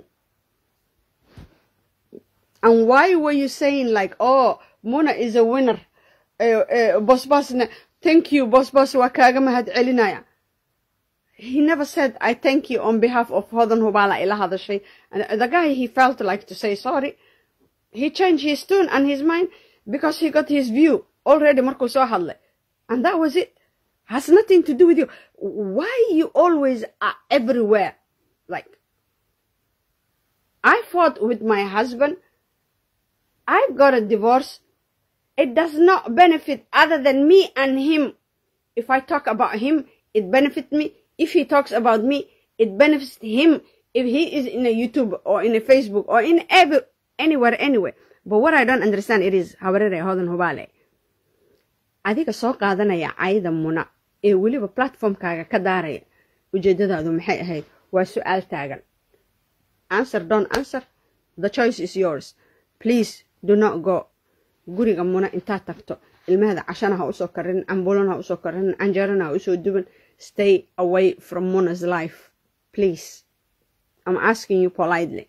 and why were you saying like oh Muna is a winner uh, uh, boss bossna thank you boss boss waa kaaga mahad celinaya he never said I thank you on behalf of Hodan Hubala ila hadashay and the guy he felt like to say sorry he changed his tune and his mind because he got his view already markuu soo hadlay and that was it has nothing to do with you why you always are everywhere like I fought with my husband I got a divorce it does not benefit other than me and him. If I talk about him, it benefits me. If he talks about me, it benefits him. If he is in a YouTube or in a Facebook or in every, anywhere, anywhere. But what I don't understand it is, habarere hodan hubale. Adiga soo qaadanaya cayda muna ee weliba platformkaaga ka daaraya ujeedadaadu maxay ahayd waa su-aal taagan answer don't answer the choice is yours please do not go guriga muna intaad tagto ilmahada cashana ha usoo karinin ambulana ha usoo karinin canjeerana ha usoo duban stay away from muna's life please i'm asking you politely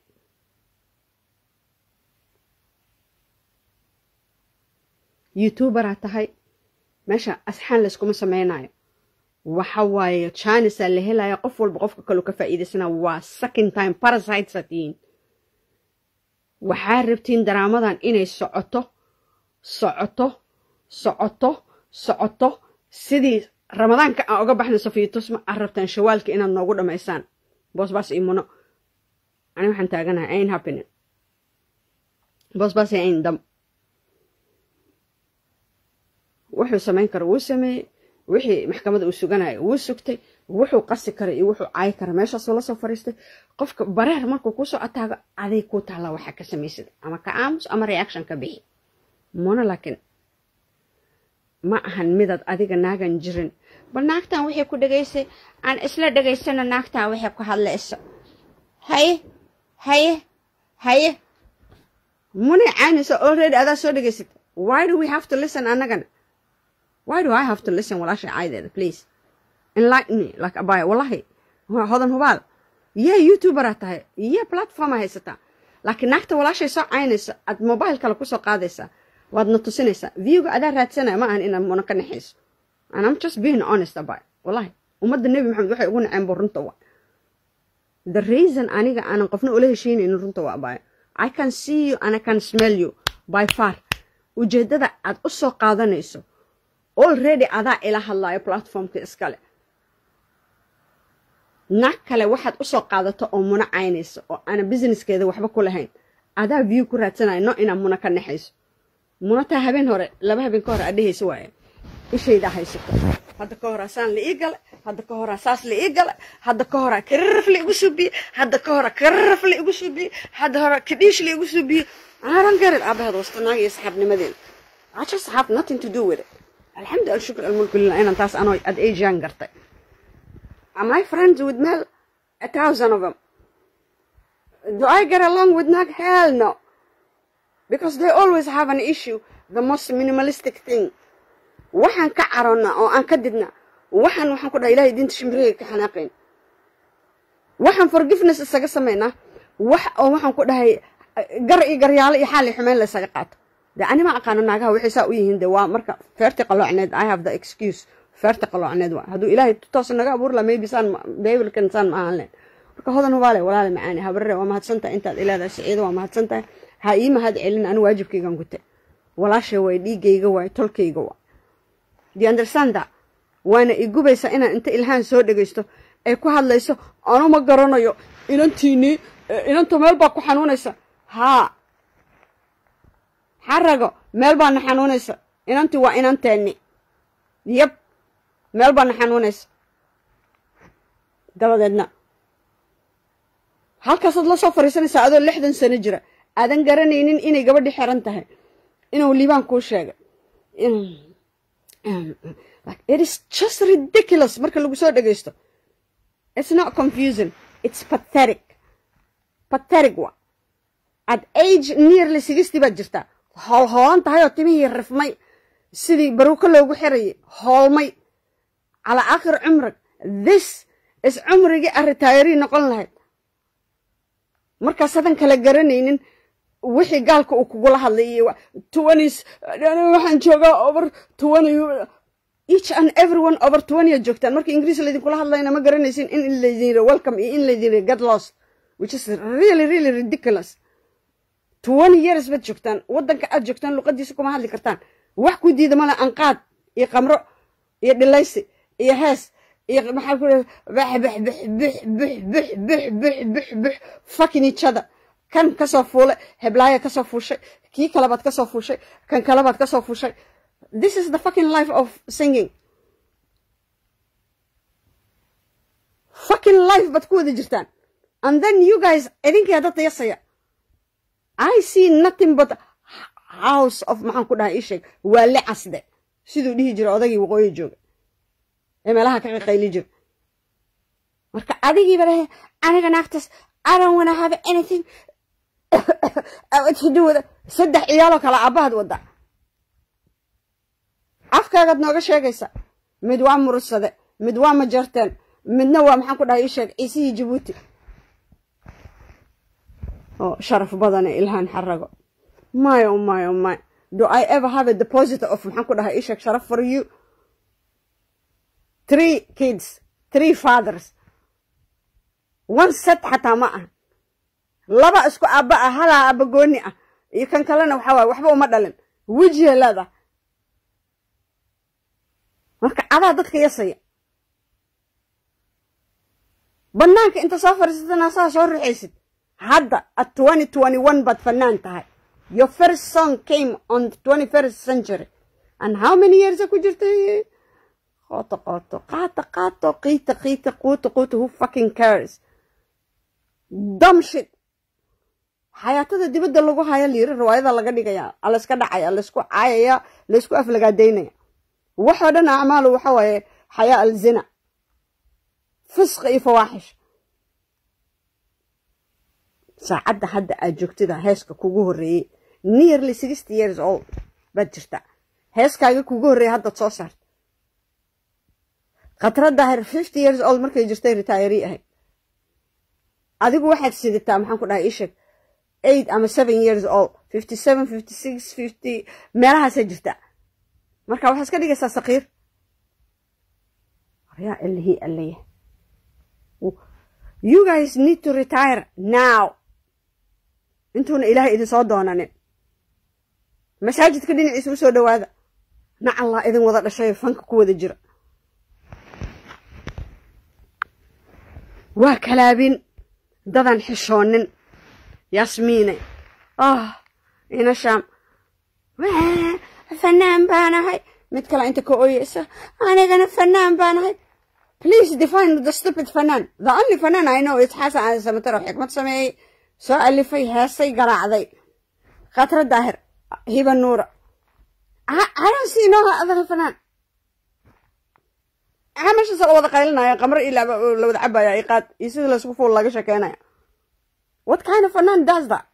youtuberaa tahay meesha asxaan layskuma sameynayo waxa waaye janisaa la helaya qof walba qofka kaleu ka faa'iidaysana waa second time parasitesaa tihiin waxaa rabtiin daraamadan inay socoto socoto socoto socoto sidii ramadaanka aan oga baxna safiitusma aad rabtaan shawaalka inaad noogu dhammaysaan boosbaas iyo muno ani waxaan taaganahay ain happening boosbaas iyo ain dam wuxuu samayn kara wuu sameeyey wixii maxkamadda uu suganaya wuu sugtay wuxuu qasi kara iyo wuxuu caayi kara meeshaasuu lasoo fariistay qofka bareer markuu kusoo ataago aday kuu taallaa waxaa ka samaysad ama ka aamus ama reaction ka bixi muna laakiin ma ahan midaad adiga naagan jirin bal naagtan waxay ku dhegaysay aan isla dhegaysano naagtan waxay ku hadlayso haye haye haye munay caynaysa already adaa soo dhegaysad why do we have to listen annagana why do I have to listen walaashay caydeeda please enlighten me like abaya wallahi hodan hubaal yeah youtuberaa tahay yeah platforma haysataa laakiin naagta walaashay soo caynaysa aad mobile kale kusoo qaadaysaa waadna tusinaysaa viewga adaa raadsanaya ma ahan inaad muna ka naxayso and I'm just being honest about wallahi ummadda nebi maxamed waxay ugu naceen buu runta waa the reason aniga aanan qofna ula heshiinaynin runta waa abaya I can see you and I can smell you by far ujeeddada aad u soo qaadanayso already adaa ila hadlaayo platformka iskale naag kale waxaad usoo qaadato oo muna caynayso oo aana businesskeeda waxba ku lahayn adaa view ku raadsanayo no inaad muna ka naxayso muna taa habeen hore laba habeen ka hore aad dhehaysa waaye ishaydaa haysato hadda ka horaa saan la ii gale hadda ka horaa saas la ii gale hadda ka horaa kararaf la igu suubiye hadda ka horaa kararaf la igu suubiye hadda horaa kadhiish la igu suubiye aaran garin aabaheed wasta naag iyo saxaabnimadeeda I just have nothing to do with it الحمد لله الشكر الملك لله أنا تاس أنا at age young قرطي Am I friends with Mel? A thousand of them. Do I get along with Nag? Hell no. Because they always have an issue, the most minimalistic thing. waxaan ka caronnaa oo aan ka didnaa waxaan waxaan ku dhaha ilahay diinta shimbireyga ka xanaaqayn waxaan forgiveness isaga samaynaa wax oo waxaan ku dhahay gar iyo garyaalo iyo xaal iyo xumeyn la isaga qaato dee ani ma aqaano naagaha waxay saa u yihiin de waa marka feerti qaloocneed i have the excuse feerti qaloocneed waa hadduu ilaahay toos naga abuuri laha maybe saan beebilkan saan ma ahaan leen marka hodan hubaale walaale macaani habarre waa mahadsantahay intaad ileedahay siciido waa mahadsantahay ha ii mahad celin ani waajibkaygan gute walaashay waay dhiigayga waay tolkayga waa do understand that waana igubaysaa inaan inta ilhaan soo dhegaysto ay ku hadlayso anu ma garanayo inantiinii inanta meel baa ku xanuunaysa haa xarago meel baana xanuunaysa inantii waa inanteeni yab meel baana xanuunaysa dabadeedna halkaasaad la soo fadhiisanaysaa adoo lixdan sano jira aadan garanaynin inay gabadhi xiran tahay inuu liibaan kuu sheegay it is just ridiculous marka lagu soo dhegaysto it's not confusing it's pathetic pathetic wa at age nearly sixty baad jirtaa hoolhoolan tahay oo timihii rifmay sidii baruuko loogu xirayay hoolmay calaa aakhir cumrig this is cumrigii arritaayarii noqon lahayd markaasadan kala garanaynin wixii gaalka uu kugula hadlay iyo twenties waxaan joogaa over twenty each and everyone over twenty ad joogtaan marka ingiriis laydinkula hadlayna ma garanaysin in laydin yiri welcome iyo in laydin yiri get lost which is really really ridiculous twenty years baad joogtaan waddanka aad joogtaan luqadiisa kuma hadli kartaan wax ku diida male anqaad iyo qamro iyo dhilaysi iyo hees iyo maxaa ku bax bax bax bix bix bix bix bix bix bix fucking each other kan kasoo fuulay heblaaya kasoo fuushay kii kalebaad kasoo fuushay kan kalebaad kasoo fuushay this is the fucking life of singing fucking life baad ku wada jirtaan and then you guys idinkaa dadda yasaya i see nothing but house of maxaan ku dhahay ii sheeg waale casde siduu dhihi jira odagii waqooyi jooga ee meelaha ka qaqayli jira marka adigiiba lehe aniga naagtaas i don't wanna have anything to do with it saddex ciyaaloo kale aabbahaad wadda afkaagaad nooga sheegaysa mid waa murursade mid waa majarteen midna waa maxaan ku dhahay ii sheeg ciisihii jabuuti oo sharaf badane ilhaan xarago my oh my oh my do i ever have a deposit of maxaan ku dhahay ii sheeg sharaf for you three kids three fathers one set xataa ma aha laba isku aabba ah halaa aabba gooni ah iyo kan kalena waxaa waay waxba uma dhalin wejiha leedahay marka adaa dadka yasaya banaanka inta soo fadhiisatana saa soo ruxaysid hadda at twenty twenty one baad fanaan tahay your first song came on the twenty first century and how many years ku jirtay qooto qooto qaato qaato qiita qiita quuto quuto who fucking cares dumb shit xayaatada dibadda lagu haya liiri riwaayada laga dhigaya layska dhacaya laysku caayaya laysku aflagaadaynaya waxoo dhan acmaalu waxa waaye xayaa alzina fisqi iyo fawaaxish saacadda hadda aad joogtida heeska kugu horreeyey nearly sixty years old baad jirta heeskaaga kugu horreeyey haddaad soo saarta khatradahir fifty years old markay jirtay retirii ahayd adigu waxaad sidataa maxaan ku dhahay isheg eight ama seven years old fifty seven fifty six fifty meelahaasaa jirta marka waxaa iska dhigaysaa sakiir waryaa allihii allaya you guys need to retire now intuuna ilaahay idin soo doonanin masaajidka dhinaciisa u soo dhowaada nacallaa idin wada dhashay fanka ku wada jira waa kalaabin dadan xishoonin yasmiine ah ina shaam fanaan baanahay mid kale inta ka ooyeysa anigana fanaan baanahay please define the stupid fanaan the only fanaan i know is xasan aan samataro xikmad sameeyey soo alifay heesay garaacday khatra daahir hiba nuura aran siinooha adana fanaan maxaa meeshaas la wada qaylinaya qamar iyo la wada cabaya iqaad iyo sida laysku fuul laga sheekeynaya what kind of fanaan does that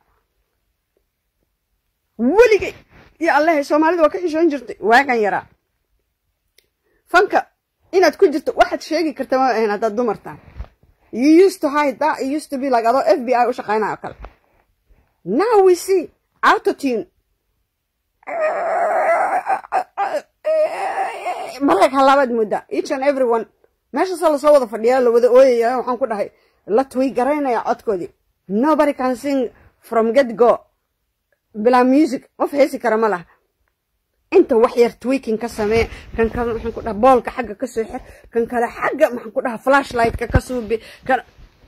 weligay iyo allehay soomaalida waa ka xishoon jirtay waagan yaraa fanka inaad ku jirto waxaad sheegi karta ma ahayn haddaad dumartaan you used to hide that it used to be like adoo f b i u shaqeynaya oo kale now we see autotune marag halaabaad moodaa each and every one meeshaasoo lasoo wada fadhiyaa la wada ooyaya waxaan ku dhahay la twiy garaynaya codkoodii nobody can sing from get go bilaa music qof heesi kara ma laha inta wax yar tweaking ka samee kan kale maxaan ku dhaha boolka xagga ka soo xir kan kale xagga maxaan ku dhaha flashlightka ka suubi kan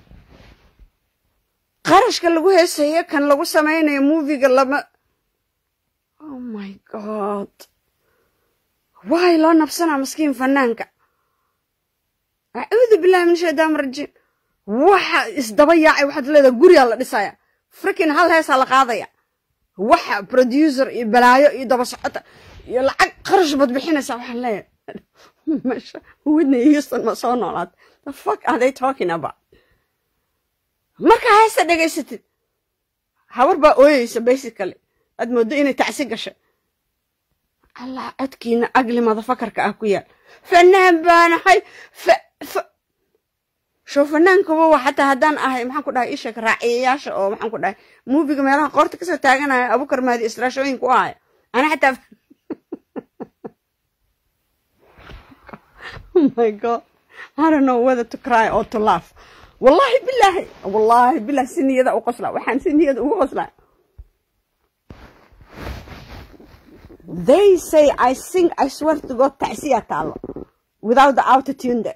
qarashka lagu heesayo kan lagu samaynayo moviga lama oh my god waay loo nabsanaa maskiin fanaanka acuudu billahi min shaytaan rajiim waxa isdaba yaacay waxaad leedaha gurigaa la dhisaya frikin hal heesaa la qaadaya waxa producer iyo balaayo iyo daba socota iyo lacag qarash bad bixinaysaa waxaan leeyahay meesha whitney houston ma soo noolaad the fuck are they talking about markaa heesta dhegaysatid habar baa ooyeysa basically aad mooddo inay tacsi gashay allah codkiina agli madafakarka ah ku yaal fanaan baanahay show fanaankuba waa xataa haddaan ahay maxaan ku dhahay ishak raaciyayaasha oo maxaan ku dhahay muubiga meelaha qoorta kasoo taaganaya abukar maadi istraashooyinka u ahaya ana xataa oh my god I don't know whether to cry or to laugh wallahi billahi wallahi billahi si niyada u qosla waxaan si niyada ugu qoslaa they say I sing I swear to God tacsiya taalo without the autotune there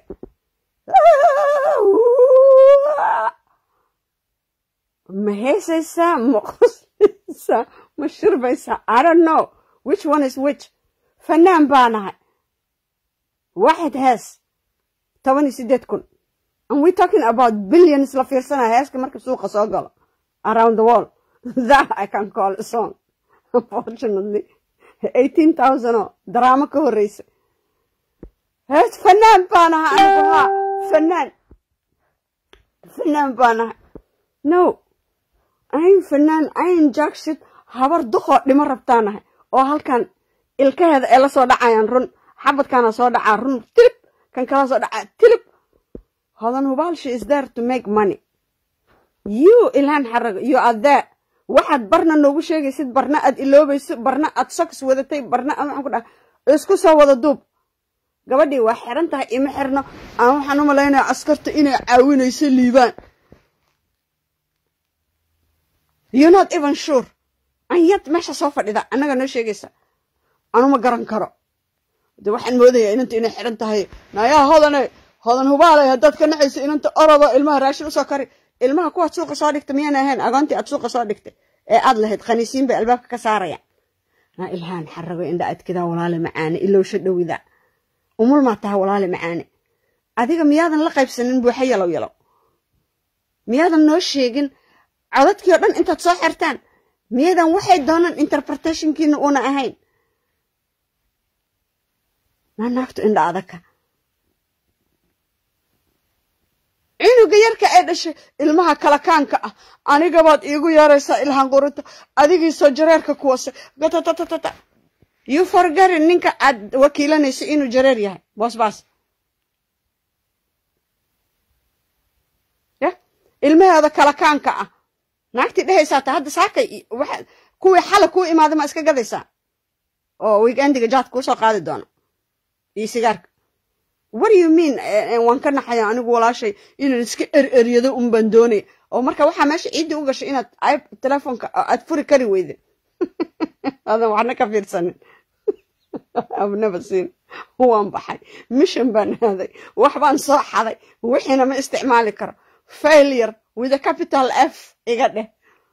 ma heesaysaa ma qoslaysaa ma shirbaysaa I don't know which one is which fanaan baa nahay waxayd hees toban iyo siddeed kun and we talking about billions la fiirsanaya heeska marka suuqa soo galo around the world that I can call a song unfortunately eighteen thousand oo daraamo ka horreysa hees fanaan baa nahay anigu haa fanaan fanaan baa nahay no ayn fanaan ayn jackshit habar duqoo dhimo rabtaa nahay oo halkan ilkaheeda ay la soo dhacayaan run xabadkaana soo dhacaa run tilib kan kala soo dhacaa tilib hodan hubaalshi is there to make money you ilhaan xarago you are there waxaad barna noogu sheegaysid barna aad iloobayso barna aad soks wadatay barna aad maxaan ku dhaha isku soo wada duub gabadhii waa xiran tahay ima xirno aan waxaan u malaynaya askarta inay caawinayso liibaan you not even sure anyad meesha soo fadhida annaga noo sheegaysa anuma garan karo de waxaan moodayaa inanta inay xiran tahay nayaa hodane hodan hubaalay haddaad ka naxayso inanta orodo ilmaha raashin usoo kari ilmaha kuwaad suuqa soo dhigta miyaan ahayn agoontii aad suuqa soo dhigtay ee aad lahayd khaniisiin bay albaabka ka saaraya naa ilhaan xarago indha adkidaa walaale macaane ilowsha dhowida umul maa taha walaale macaane adiga miyaadan la qaybsanin buuxa yalow yalow miyaadan noo sheegin codadkii oo dhan intaad soo xirtaan miyadan waxay doonaan interpretationkiina uuna ahayn naa naagtu indha adagka cunuga yarka ee dhashay ilmaha kalakaanka ah anigabaad iigu yeeraysaa ilhaan qurinta adigiisoo jareerka kuwase gatatatata you forgarin ninka aad wakiilanaysa inuu jareer yahay boosbaas ya ilmaheeda kalakaanka ah naagtii dhehaysaa ta hadda saakay waxa kuwii xala kuu imaada ma iska gadaysaa oo weekendiga jaad kuu soo qaadi doona iyo sigaarka what do you mean waan ka naxaya anigu walaashay inaan iska ereryado un baan doonaya oo marka waxaa meesha ciiddii u gashay inaad ayb telefoonka aad furi kari weyde adan waxna ka fiirsanin abnaba siin waan baxay mission baan aaday wax baan soo xaday wixiina ma isticmaali karo failure with a capital f iga dheh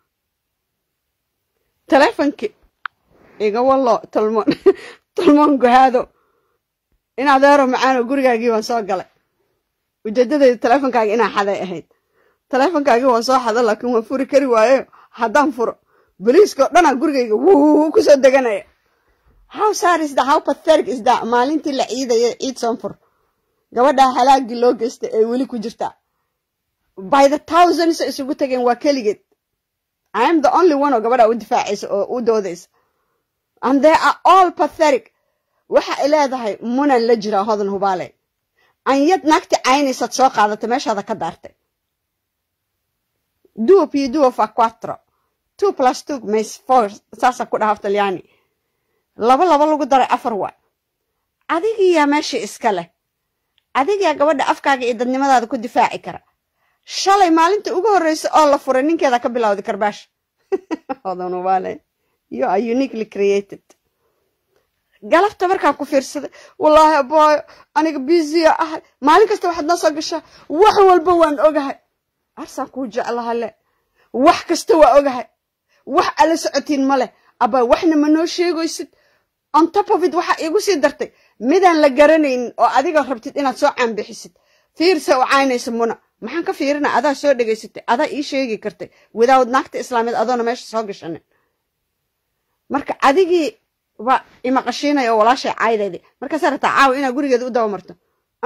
telefonkii iga wallo tolmoon tolmoon gohaado in adeero macaano gurigaagii waan soo galay ujeedadayda teleefonkaaga inaa xaday ahayd teleefonkaagii waan soo xada laakiin waan furi kari waayo haddaan furo boliiskao dhanaa gurigayga wuu kusoo deganaya how sar is that how pathetic is that maalintii la ciidaya ciid soonfur gabadhaa halaagii loo geystay ee weli ku jirtaa by the thousands isugu tageen waa keligeed i am the only one oo gabadhaa u difaacaysa oo u doodaysa and they are all pathetic waxa ay leedahay munan la jiraa hodan hubaale anyad naagti caynaysaad soo qaadatay meeshaada ka daartay duo pio duo fa quattro two plus two mas four saasa ku dhaha talyaani laba laba lagu daray afar waa adigiyaa meeshii iska leh adigaa gabadha afkaaga iyo dadnimadaada ku difaaci kara shalay maalinta ugu horreysa oo la furay ninkeeda ka bilowday karbaash hodan hubaale you are uniquely created galabta markaan ku fiirsaday wallaahi abaayo aniga biisiya ahay maalin kasta waxaad noo soo gashaa wax walba waan ogahay arsaan kuu jeclaha le wax kasta waa ogahay wax ala socotiin ma leh abaa waxna ma noo sheegaysid on top of it waxaa iigu sii dartay midaan la garanaynin oo adiga rabtid inaad soo caanbixisid fiirsa u caynaysa muna maxaan ka fiirina adaa soo dhegaysatay adaa ii sheegi kartay without naagta islaameed adoona meesha soo gashanin marka adigii waa imaqashiinaya oo walaashay caydaydi markaasaa rabtaa caawa inaad gurigeeda u daba marto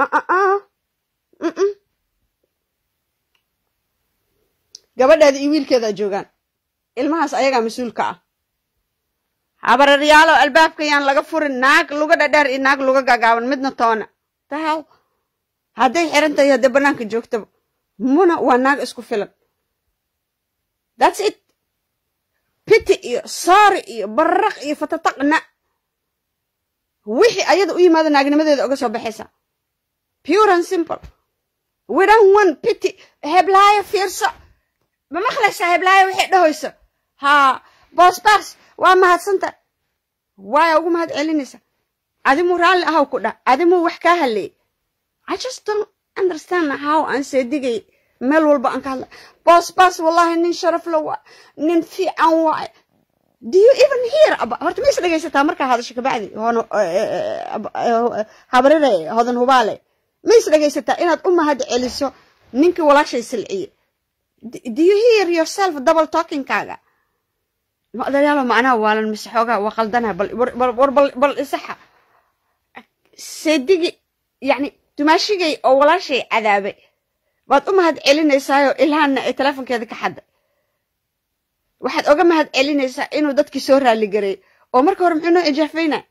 gabadheeda iyo wiilkeedaa joogaan ilmahaas ayagaa mas-uulka ah habararyaalo albaabka yaan laga furin naag luga dhadheer iyo naag luga gaagaaban midna toona tahal hadday xiran tahay haddee bannaanka joogtaba muna waa naag isku filan thats it piti iyo saari iyo baraq iyo fatataqna wixii ayada u yimaada naagnimadeeda oga soo baxaysa pure and simple widan one piti heblaayo fiirso ma maqlaysaa heblaayo waxay dhahoyso haa boosbaas waa mahadsanta waaya ugu mahad celinaysa adimuu raalli ahaw ku dhah adimuu wax kaa haleeyey i just don't understand how aan seedigay meel walba aan ka hadla boosbaas wallahi nin sharaf la waa nin fiican waaye do you even hear about horta ma is dhegaysataa markaa hadasho kabacdi hono habarire hodan hubaale ma is dhegaysataa inaad u mahad celiso ninkii walaashay silciye do you hear yourself double talkingkaaga madayaalo macnaha waalan mise xoogaa waa qaldana bal war bal bal isaxa seedigi yacni dumaashigay oo walaashay cadaabay waad u mahad celinaysaayo ilhaanna ay teleefonkeeda ka xadday waxaad oga mahad celinaysaa inuu dadkii soo raaligareey oo marka hore muxuu noo ijaafayna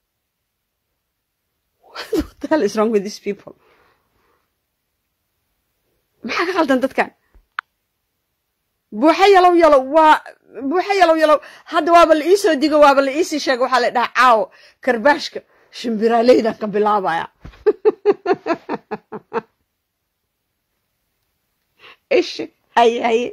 maxaa ka qaldan dadkan buuxa yalow yalow waa buuxa yalow yalow hadda waaba la iisoo digo waaba la iisii sheega waxaa la dhahaa caawo karbaashka shimbiraaleydan ka bilaabaya ishi haye haye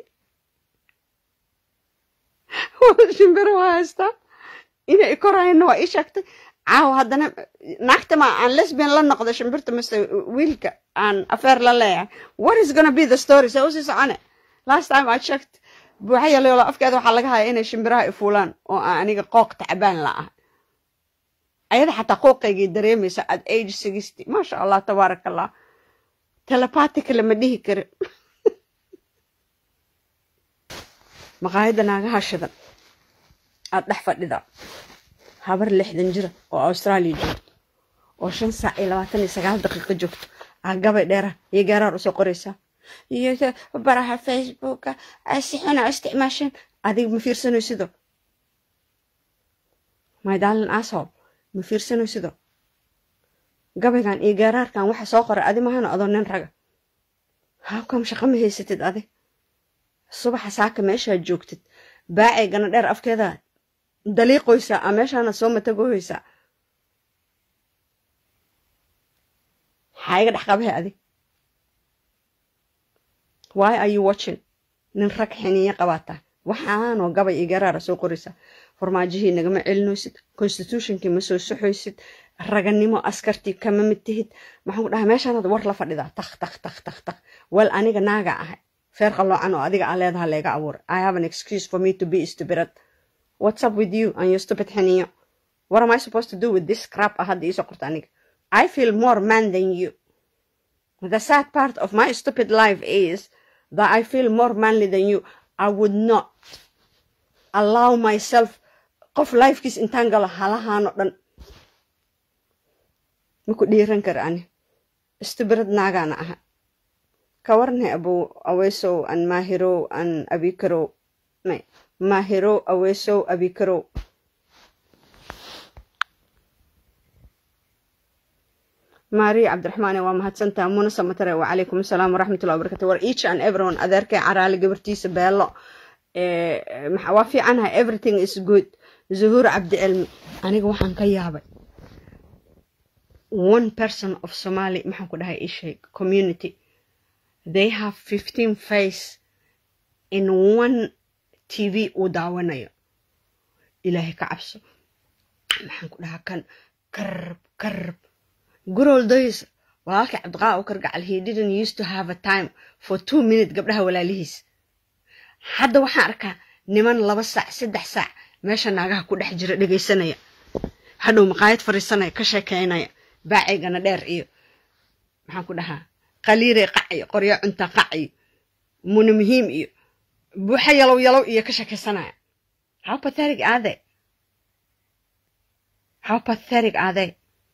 shimbiro waa haystaa inay korayana waa ii sheegtay caawa haddana naagta ma aan lesbian la noqdo shimbirta mise wiilka aan afeer la leeyahay what is gonna be the story see usii socone last time i checked buuxa yaloola afkeeda waxaa laga haya inay shimbiraha ifuulaan oo aan aniga qooq tacbaan la ah ayada xataa qooqaygay dareemaysa at age sixty maasha allah tabaaraka allah telepatica lama dhihi kari maqaayadda naagaha shidan aad dhex fadhida habar lixdan jira oo australia joogto oo shan saac iyo labaatan iyo sagaal daqiiqo joogto aa gabay dheera iyo gaaraar usoo qoraysaa iyo baraha facebooka si xuna isticmaasheen adiga ma fiirsanaysido my darling asshole ma fiirsanaysido gabaygan iyo gaaraarkan waxa soo qoray adi mahana adoo nin raga habkam shaqo ma haysatid adi subaxa saaka meeshaad joogtid baacay gana dheer afkeeda daliiqoysaa a meeshaana soo matagoysaa maxaa iga dhex qabahe adi why are you watching nin rag xiniyo qabaata waxaanoo gabay iyo garaara soo qoraysaa farmaajihii nagama celinoysid constitutionkii ma soo soxoysid raganimo askartii kama mid tihid maxaan ku dhahay meeshaanaad war la fadhidaa tak tak tak tak tak wel aniga naaga ahay feer qaloocan oo adiga aa leedaha leega abuuray i have an excuse for me to be stupidad what's up with you and your stupid xiniyo what am i supposed to do with this crap ah hadda iisoo qorta aniga i feel more man than you the sad part of my stupid life is that i feel more manly than you i would not allow myself qof lifekiis intaan galo halahaano dhan maku dhiiran kara ani stubirad naagaana aha ka warnay abow aweesow an maahirow an abikarow may maahirow aweesow abikarow maariya cabdiraxmaane waa mahadsantaha muna samatare wacalaykum asalaam waraxmatullahi wabarakatu war each and everyone adeerkay caraali gabartiisa beelo waa fiicanahay everything is good zuhuur cabdicilmi aniga waxaan ka yaabay one person of somali maxaan ku dhahay isheeg community they have fifteen face in one tv uu daawanayo ilaahay ka cabso maxaan ku dhahaa kan karb karb good old days walaalkii cabdiqaa u kargacal he didn't used to have a time for two minutes gabdhaha walaalihiis hadda waxaan arkaa niman laba saac saddex saac meesha naagaha ku dhex jira dhegaysanaya hadhow maqaayad fariisanaya ka sheekeynaya baacaygana dheer iyo maxaan ku dhahaa qaliirey qac iyo qoryo cunta qac iyo muna muhiim iyo buuxa yalow yalow iyo ka sheekaysanaya how pathetic are they how pathetic are they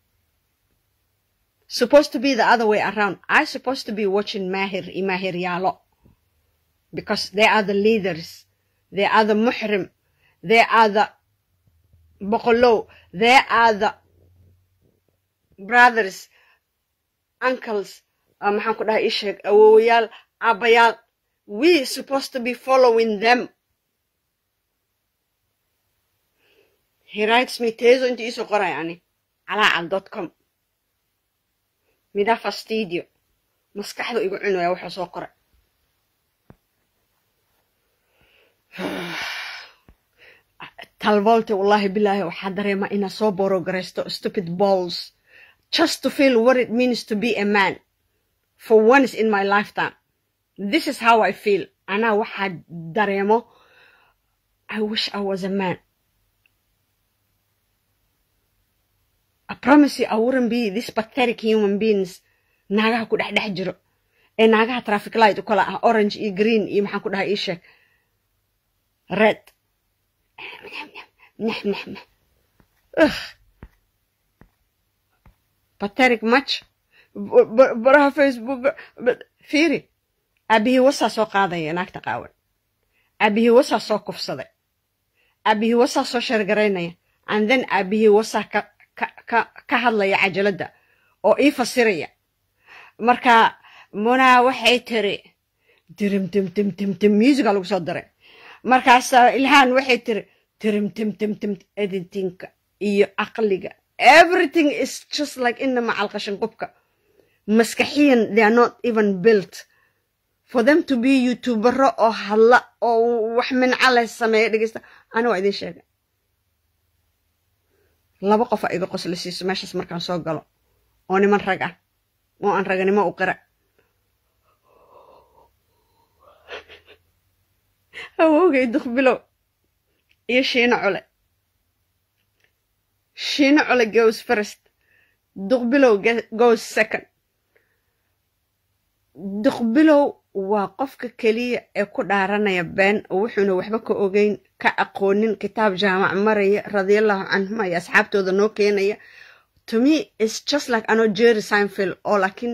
supposed to be the other way around i supposed to be watching mahir iyo mahir yaalo because they are the leaders they are the muhrim they are the boqolow they are the brothers uncles uh, maxaan ku dhahay isheeg awowayaal aabbayaal we supposed to be following them he writes me teeso inta iisoo qoray ani calaacal dot com mida fastidio maskaxdu igu cunaya wuxuu soo qoray talvolte wallahi bilaahi waxaa dareema inaa soo borogaraysto stupid balls just to feel what it means to be a man for once in my lifetime this is how i feel anaa waxaa dareemo i wish i was a man i promise you i wouldn't be this pathetic human beings naagaha ku dhex dhex jiro ee naagaha traffic light u kala ah orange iyo green iyo maxaan ku dhahay ii sheeg red pathetic much baraha facebook fiiri aabihii wasaa soo qaadaya naagta qaawan aabihii wasaa soo kufsaday aabihii wasaa soo shargaraynaya and then aabihii wasaa ka ka ka hadlaya cajaladda oo ii fasiraya marka munaa waxay tiri dirim dim dim dim dim musica lagu soo daray markaasaa ilhaan waxay tiri tirim tim tim tim editinka iyo caqliga everything is just like ina macal qashin qubka maskaxiyan they are not even built for them to be youtubero oo hadla oo wax mincale sameeya dhegeysta ani waa idin sheega laba qof a iga qosla siiso meeshaas markaan soo galo oo niman rag ah oo aan raganimo u qira awowgay duqbilow iyo shiino cule shiino cule goes first duqbilow goes second duqbilow waa qofka keliya ee ku dhaaranaya been oo wuxuuna waxba ka ogeyn ka aqoonin kitaab jaamac maraya radiallahu canhum iyo asxaabtooda noo keenaya to me is just like ano jerry sinfield oo laakiin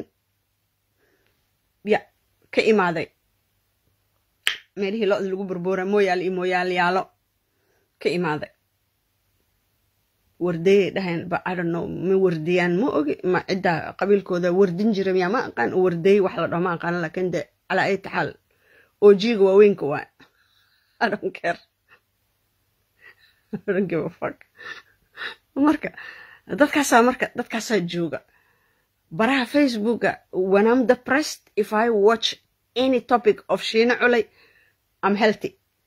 ya ka imaaday meelihii lo-da lagu burbuura mooyaal iyo mooyaalyaalo ka imaaday wardayay dhaheen ba i don't know ma wardiyaan ma ogi ma cidda qabiilkooda wardin jira miyaa ma aqaan warday wax la dhaho ma aqaan laakiin de calaa ay taxaal ojiga waaweynka waa i don't care i don't give a fuck marka dadkaasaa marka dadkaasaa jooga baraha facebooka when i'm depressed if i watch any topic of shiina culay i'm healthy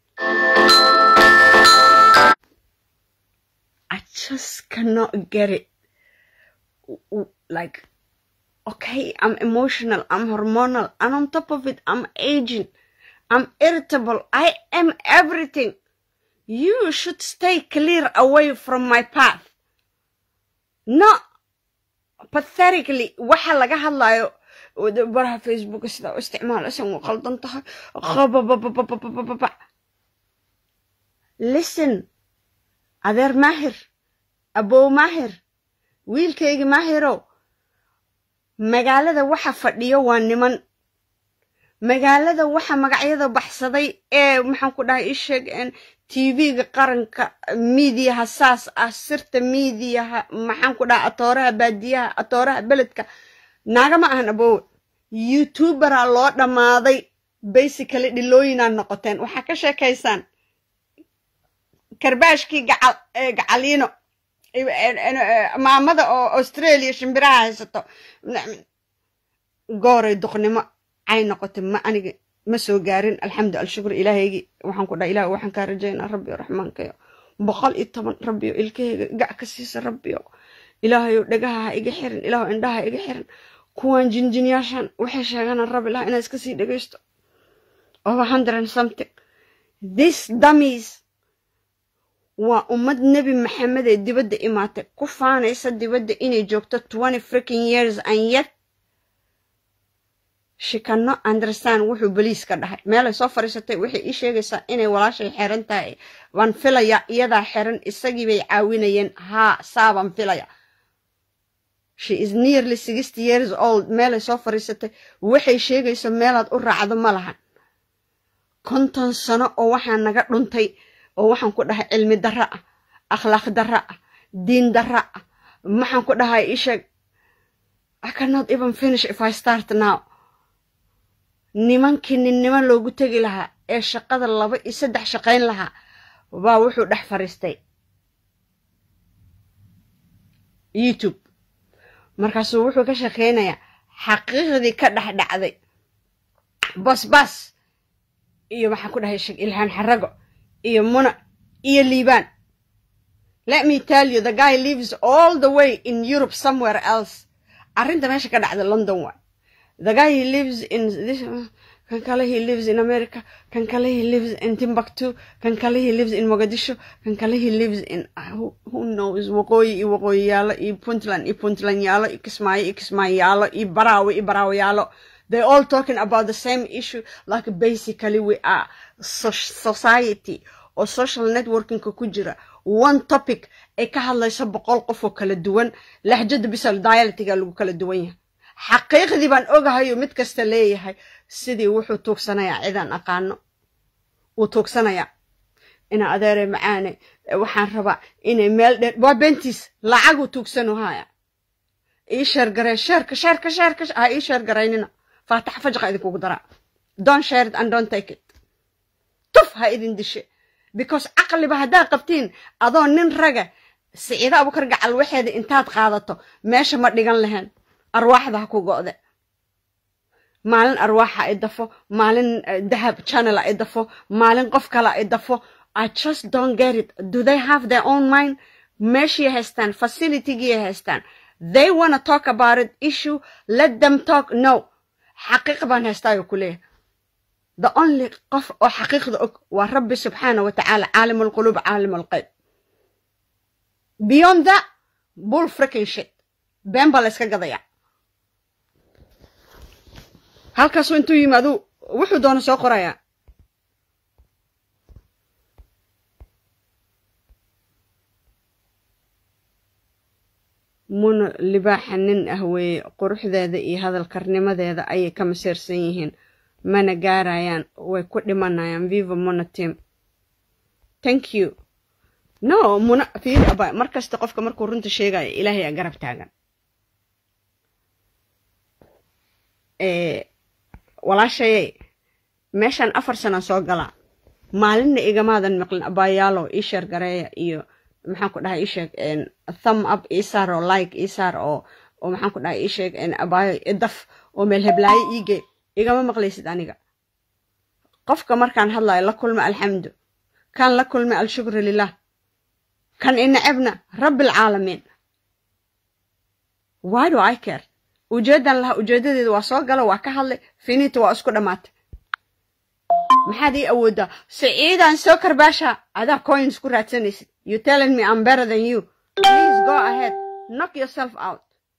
I just cannot get it. Like, okay, I'm emotional, I'm hormonal, and on top of it, I'm aging, I'm irritable, I am everything. You should stay clear away from my path. Not pathetically, waxa laga hadlayo baraha Facebook sida u isticmaal asan waa qaldan tahay listen adeer maahir abow maahir wiilkaygi maahirow magaalada waxa fadhiyo waa niman magaalada waxa magacyada baxsaday ee maxaan ku dhahay isheeg tv-ga qaranka miidiyaha saas ah sirta miidiyaha maxaan ku dhahay atooraha baadiyaha atooraha beledka naagama ahan abowe youtubera loo dhammaaday basically dhilooyinaa noqoteen waxaa ka sheekaysaan karbaashkii gacaliino maamada oo australia shimbiraha haysato gooray duqnimo cay noqotay ma aniga ma soo gaarin alxamdu alshukur ilaahaygi waxaan ku dhaha ilah waxaan kaa rajaynaa rabbiyo raxmaankayo boqol iyo toban rabbiyo ilkahayga gac ka siisa rabbiyo ilaahayo dhagaha ha iga xirin ilaaho indhaha ha iga xirin kuwan jinjinyaashan waxay sheeganaan rab ilah inaa iska sii dhegaysto over hundred and something this dummies waa ummad nebi maxamed ee dibadda imaatay ku faanaysa dibadda inay joogto twenty freaking years and yet she cannot understand wuxuu boliis ka dhahay meelay soo fadhiisatay waxay ii sheegaysaa inay walaashay xeran tahay waan filaya iyadaa xeran isagii bay caawinayeen haa saabaan filaya she is nearly sixty years old meelay soo fadhiisatay waxay sheegayso meelaad u raacdo ma lahan konton sano oo waxaa naga dhuntay oo waxaan ku dhahay cilmi darra ah akhlaaq darra ah diin darra ah maxaan ku dhahay isheeg i cannot even finish if i start now nimankii ninnimo loogu tegi lahaa ee shaqada laba iyo saddex shaqayn lahaa baa wuxuu dhex fadhiistay youtube markaasuu wuxuu ka shaqaynayaa xaqiiqdii ka dhex dhacday basbas iyo maxaan ku dhahay sheeg ilhaan xarago iyo muna iyo liibaan let me tell you the guy lives all the way in europe somewhere else arrinta meesha ka dhacda london waa the guy he lives in this kan kale he lives in america kan kale he lives in timbuktu kan kale he lives in mogadisho kan kale he lives in who, who knows waqooyi iyo waqooyi yaalo iyo puntland iyo puntland yaalo iyo kismaayo iyo kismaayo yaalo iyo baraawe iyo baraawe yaalo they all talking about the same issue like basically we are so society oo social networkingka ku jira one topic ay ka hadlayso boqol qof oo kala duwan lahjada bisal dialitiga lagu kala duwan yahay xaqiiqdii baan ogahayo mid kasta leeyahay sidii wuxuu tuugsanayaa cidaan aqaano wuu tuugsanayaa ina adeere macaane waxaan rabaa inay meel dheer waa bentiis lacaguu tuugsanu haya ii sheergaree sheerka sheerka sheerka ha ii sheergaraynina faatax fajqa idinkugu daraa don't share it and don't take it tuf ha idin dishe because caqliba haddaad qabtiin adoo nin raga siciida abukar gacal waxeeda intaad qaadato meesha ma dhigan lahayn arwaaxda ha ku go'de maalin arwaaxa ay dafo maalin dahab channel ay dafo maalin qof kale ay dafo i just don't get it do they have their own mind meeshii haystaan facilitygii haystaan they wanna talk about it issue let them talk no xaqiiq baan haystaayo ku leeyahay the only qof oo xaqiiqda og waa rabbi subxaana wa tacaala caalim alquluub caalim alqeyb beyond that bull freaking shit been baa la iska gadaya halkaasuu intuu yimaadu wuxuu doona soo qorayaa muna libaaxa nin ah weeye quruxdeeda iyo hadalkarnimadeeda ayay ka masiirsan yihiin mana gaarayaan way ku dhimanayaan viva muna team thank you no muna fiiri aba mar kasta qofka markuu runta sheegayo ilaahay aa garab taagan walaashayay meeshaan afar sana soo galaa maalinna igamaadan maqlin abaayaalo ii sheer gareeya iyo maxaan ku dhahay isheeg thumb up isaar oo like isaar oo oo maxaan ku dhahay isheeg abaayo idaf oo meel heblaayo iige igama maqlaysid aniga qofka markaan hadlayo la kulma alxamdu kan la kulma alshukru lilah kan inacebna rabbilcaalamiin why do i care ujeedan lahaa ujeedadeeda waa soo gala waa ka hadlay finita waa isku dhammaatay maxaad ii awooddaa siciidaan soo karbaasha adaa coins ku raadsanaysid you telling me i'm better than you please go ahead knock yourself out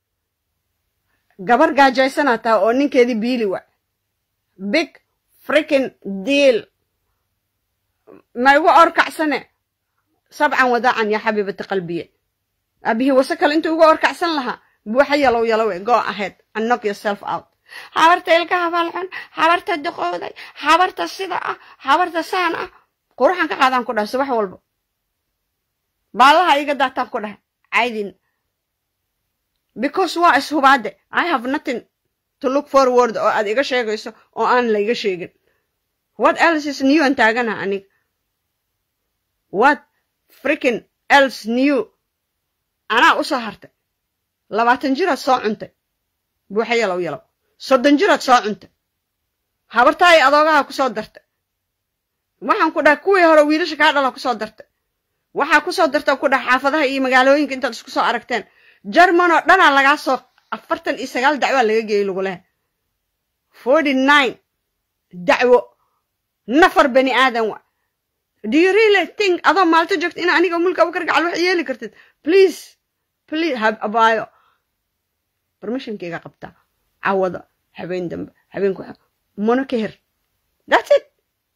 gabar gaajaysanaa taha oo ninkeedii biili wa big freaking deal ma igu orkacsane sabcan wadaacan yaa xabiibati qalbiye abihii wase kale intuu igu orkacsan lahaa buuxa yalow yalowe go ahead and knock yourself out habarta ilka habaalxun habarta duqowday habarta sida ah habarta saan ah quruxan ka qaadaan ku dhahay subax walba baallaha iga daataan ku dhahay caydin because waa ishubaade i have nothing to look forward oo aad iga sheegayso oo aan la iga sheegin what else is new an taaganaha aniga what freaking else new anaa usoo hartay labaatan jiraad soo cuntay buuxa yalow yalow soddon jiraad soo cuntay habartaay adoogaha ku soo dartay waxaan ku dhahay kuwii hore wiilasha kaa dhala ku soo dartay waxaa ku soo darta ku dhahay xaafadaha iyo magaalooyinka intaad isku soo aragteen jarman oo dhanaa lagaa soo afartan iyo sagaal dacwaa laga geeyey lagu lehay forty nine dacwo nafar bani aadan wa do you really think adoo maalto joogta ina aniga mulka abukar gacal wax yeeli kartid please please hab abaayo permissionkeyga qabtaa cawada habeen dambe habeenku muna ka her that's it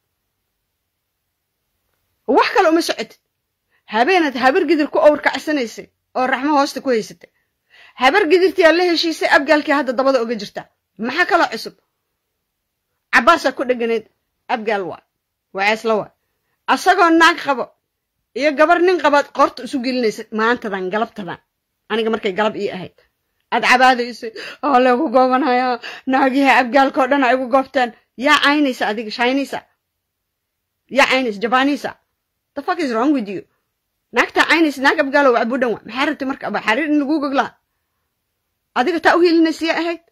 wax kale uma socotid habeenaad habar gidir ku owrkacsanaysay oo raxmo hoosta ku haysatay habar gidirtiyaa la heshiisay abgaalkii hadda dabada oga jirta maxaa kaloo cusub cabbaasaa ku dheganayd abgaal waa waceesla waa asagoo naag qabo iyo gabar nin qabaad qoorta isu gelinaysa maantadan galabtadan aniga markay galab ii ahayd aad cabaadaysay oo lagu goobanayaa naagiha abgaalkao dhan ay igu goobteen yaa caynaysa adiga shaynaysa yaa caynaysa jabaanaysa the fuck is wrong with you naagtaa caynaysa naag abgaalow cabudhan wa maxaa rabtay marka aba xariir in laguu goglaa adiga taa u hilinaysiya ahayd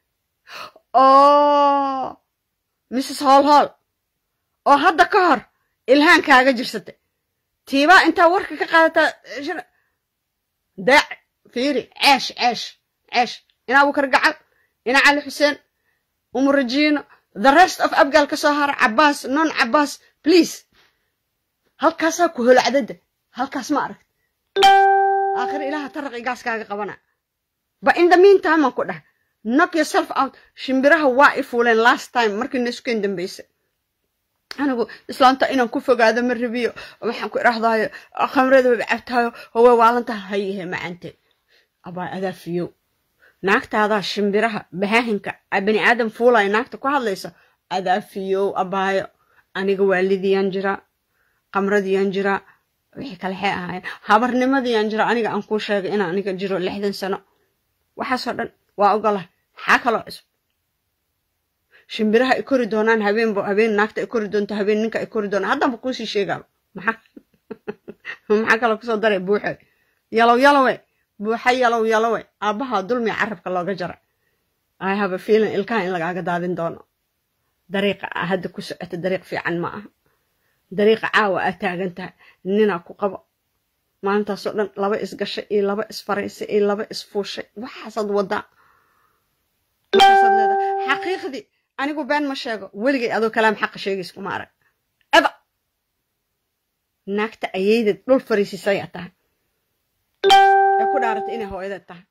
oo mrs hool hool oo hadda ka hor ilhaan kaaga jirsatay tiibaa intaa warka ka qaadataa deec fiiri ceesh ceesh ceesh ina abukar gacal ina cali xuseen umurajiino the rest of abgaal ka soo hara cabbaas non cabbaas please halkaasaa ku holacdada halkaas ma aragt aakhir ilaha taraqi gaaskaaga qabana ba in the meantime aan ku dhahay knock yourself out shimbiraha waa i fuuleen last time markii naisukeen dambaysa anigu islaanta inaan ku fogaado ma rabiyo waxaan ku idhahdaayo khamrada waba cabtaayo howaa waalantaha hayahe macante abaa adaafiyow naagtaadaa shimbiraha bahaahinka bani aadam fuulaya naagta ku hadlaysa adaafiyow abaayo aniga waalidiyaan jiraa khamradiyaan jiraa wixii kale xee ahaayeen habarnimadiyaan jira aniga aan kuu sheegay inaan aniga jiro lixdan sano waxaasoo dhan waa ogolah maxaa kaloo cusub shimbiraha ay kori doonaan habeenba habeen naagta ay kori doonto habeen ninka ay kori doonaan haddanba kuusii sheegaaba maxaa maxaa kaloo kusoo daray buuxe yalow yalowe buuxa yalow yalowe aabbaha dulmiga carabka looga jara i have a feeling ilkaha in lagaaga daadin doono dariiqa aa hadda ku socota dariiq fiican ma aha dariiqa caawa aad taagan tahay ninaa ku qabo maalintaasoo dhan laba isgashay iyo laba isfaraysay iyo laba isfuushay waxaasaad wadaa waxaasaad leedahay xaqiiqdii anigu been ma sheego weligay adoo kalaam xaqa sheegays kuma arag eba naagta ayeydad dhul fariisisayaa tahay ee ku dhaaratay inay hooyadeed tahay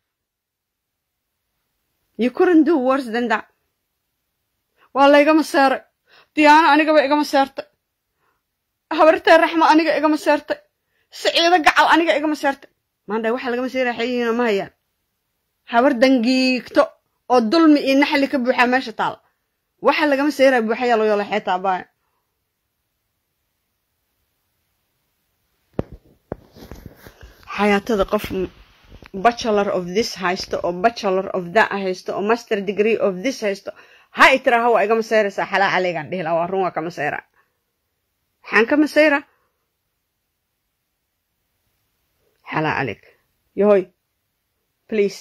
you couldn't do worse than that waa laygama seeray diyaano anigaba igama seertay habartee raxma aniga igama seertay siciido gacal aniga igama seertay maandhay waxa lagama seeraa xayihiina ma hayaan habar dangiigto oo dulmi iyo naxli ka buuxaa meesha taal waxa lagama seeraa buuxayaa loo yoolay xeetaa baaya xayaatada qof bachelor of this haysto oo bachelor of that haysto oo master degree of this haysto ha i tiraaha waa igama seeraysaa xalaa caleygaan dhihi laha waa run waa kama seyraa maxaan kama seyraa xalaa caleyg yahoy please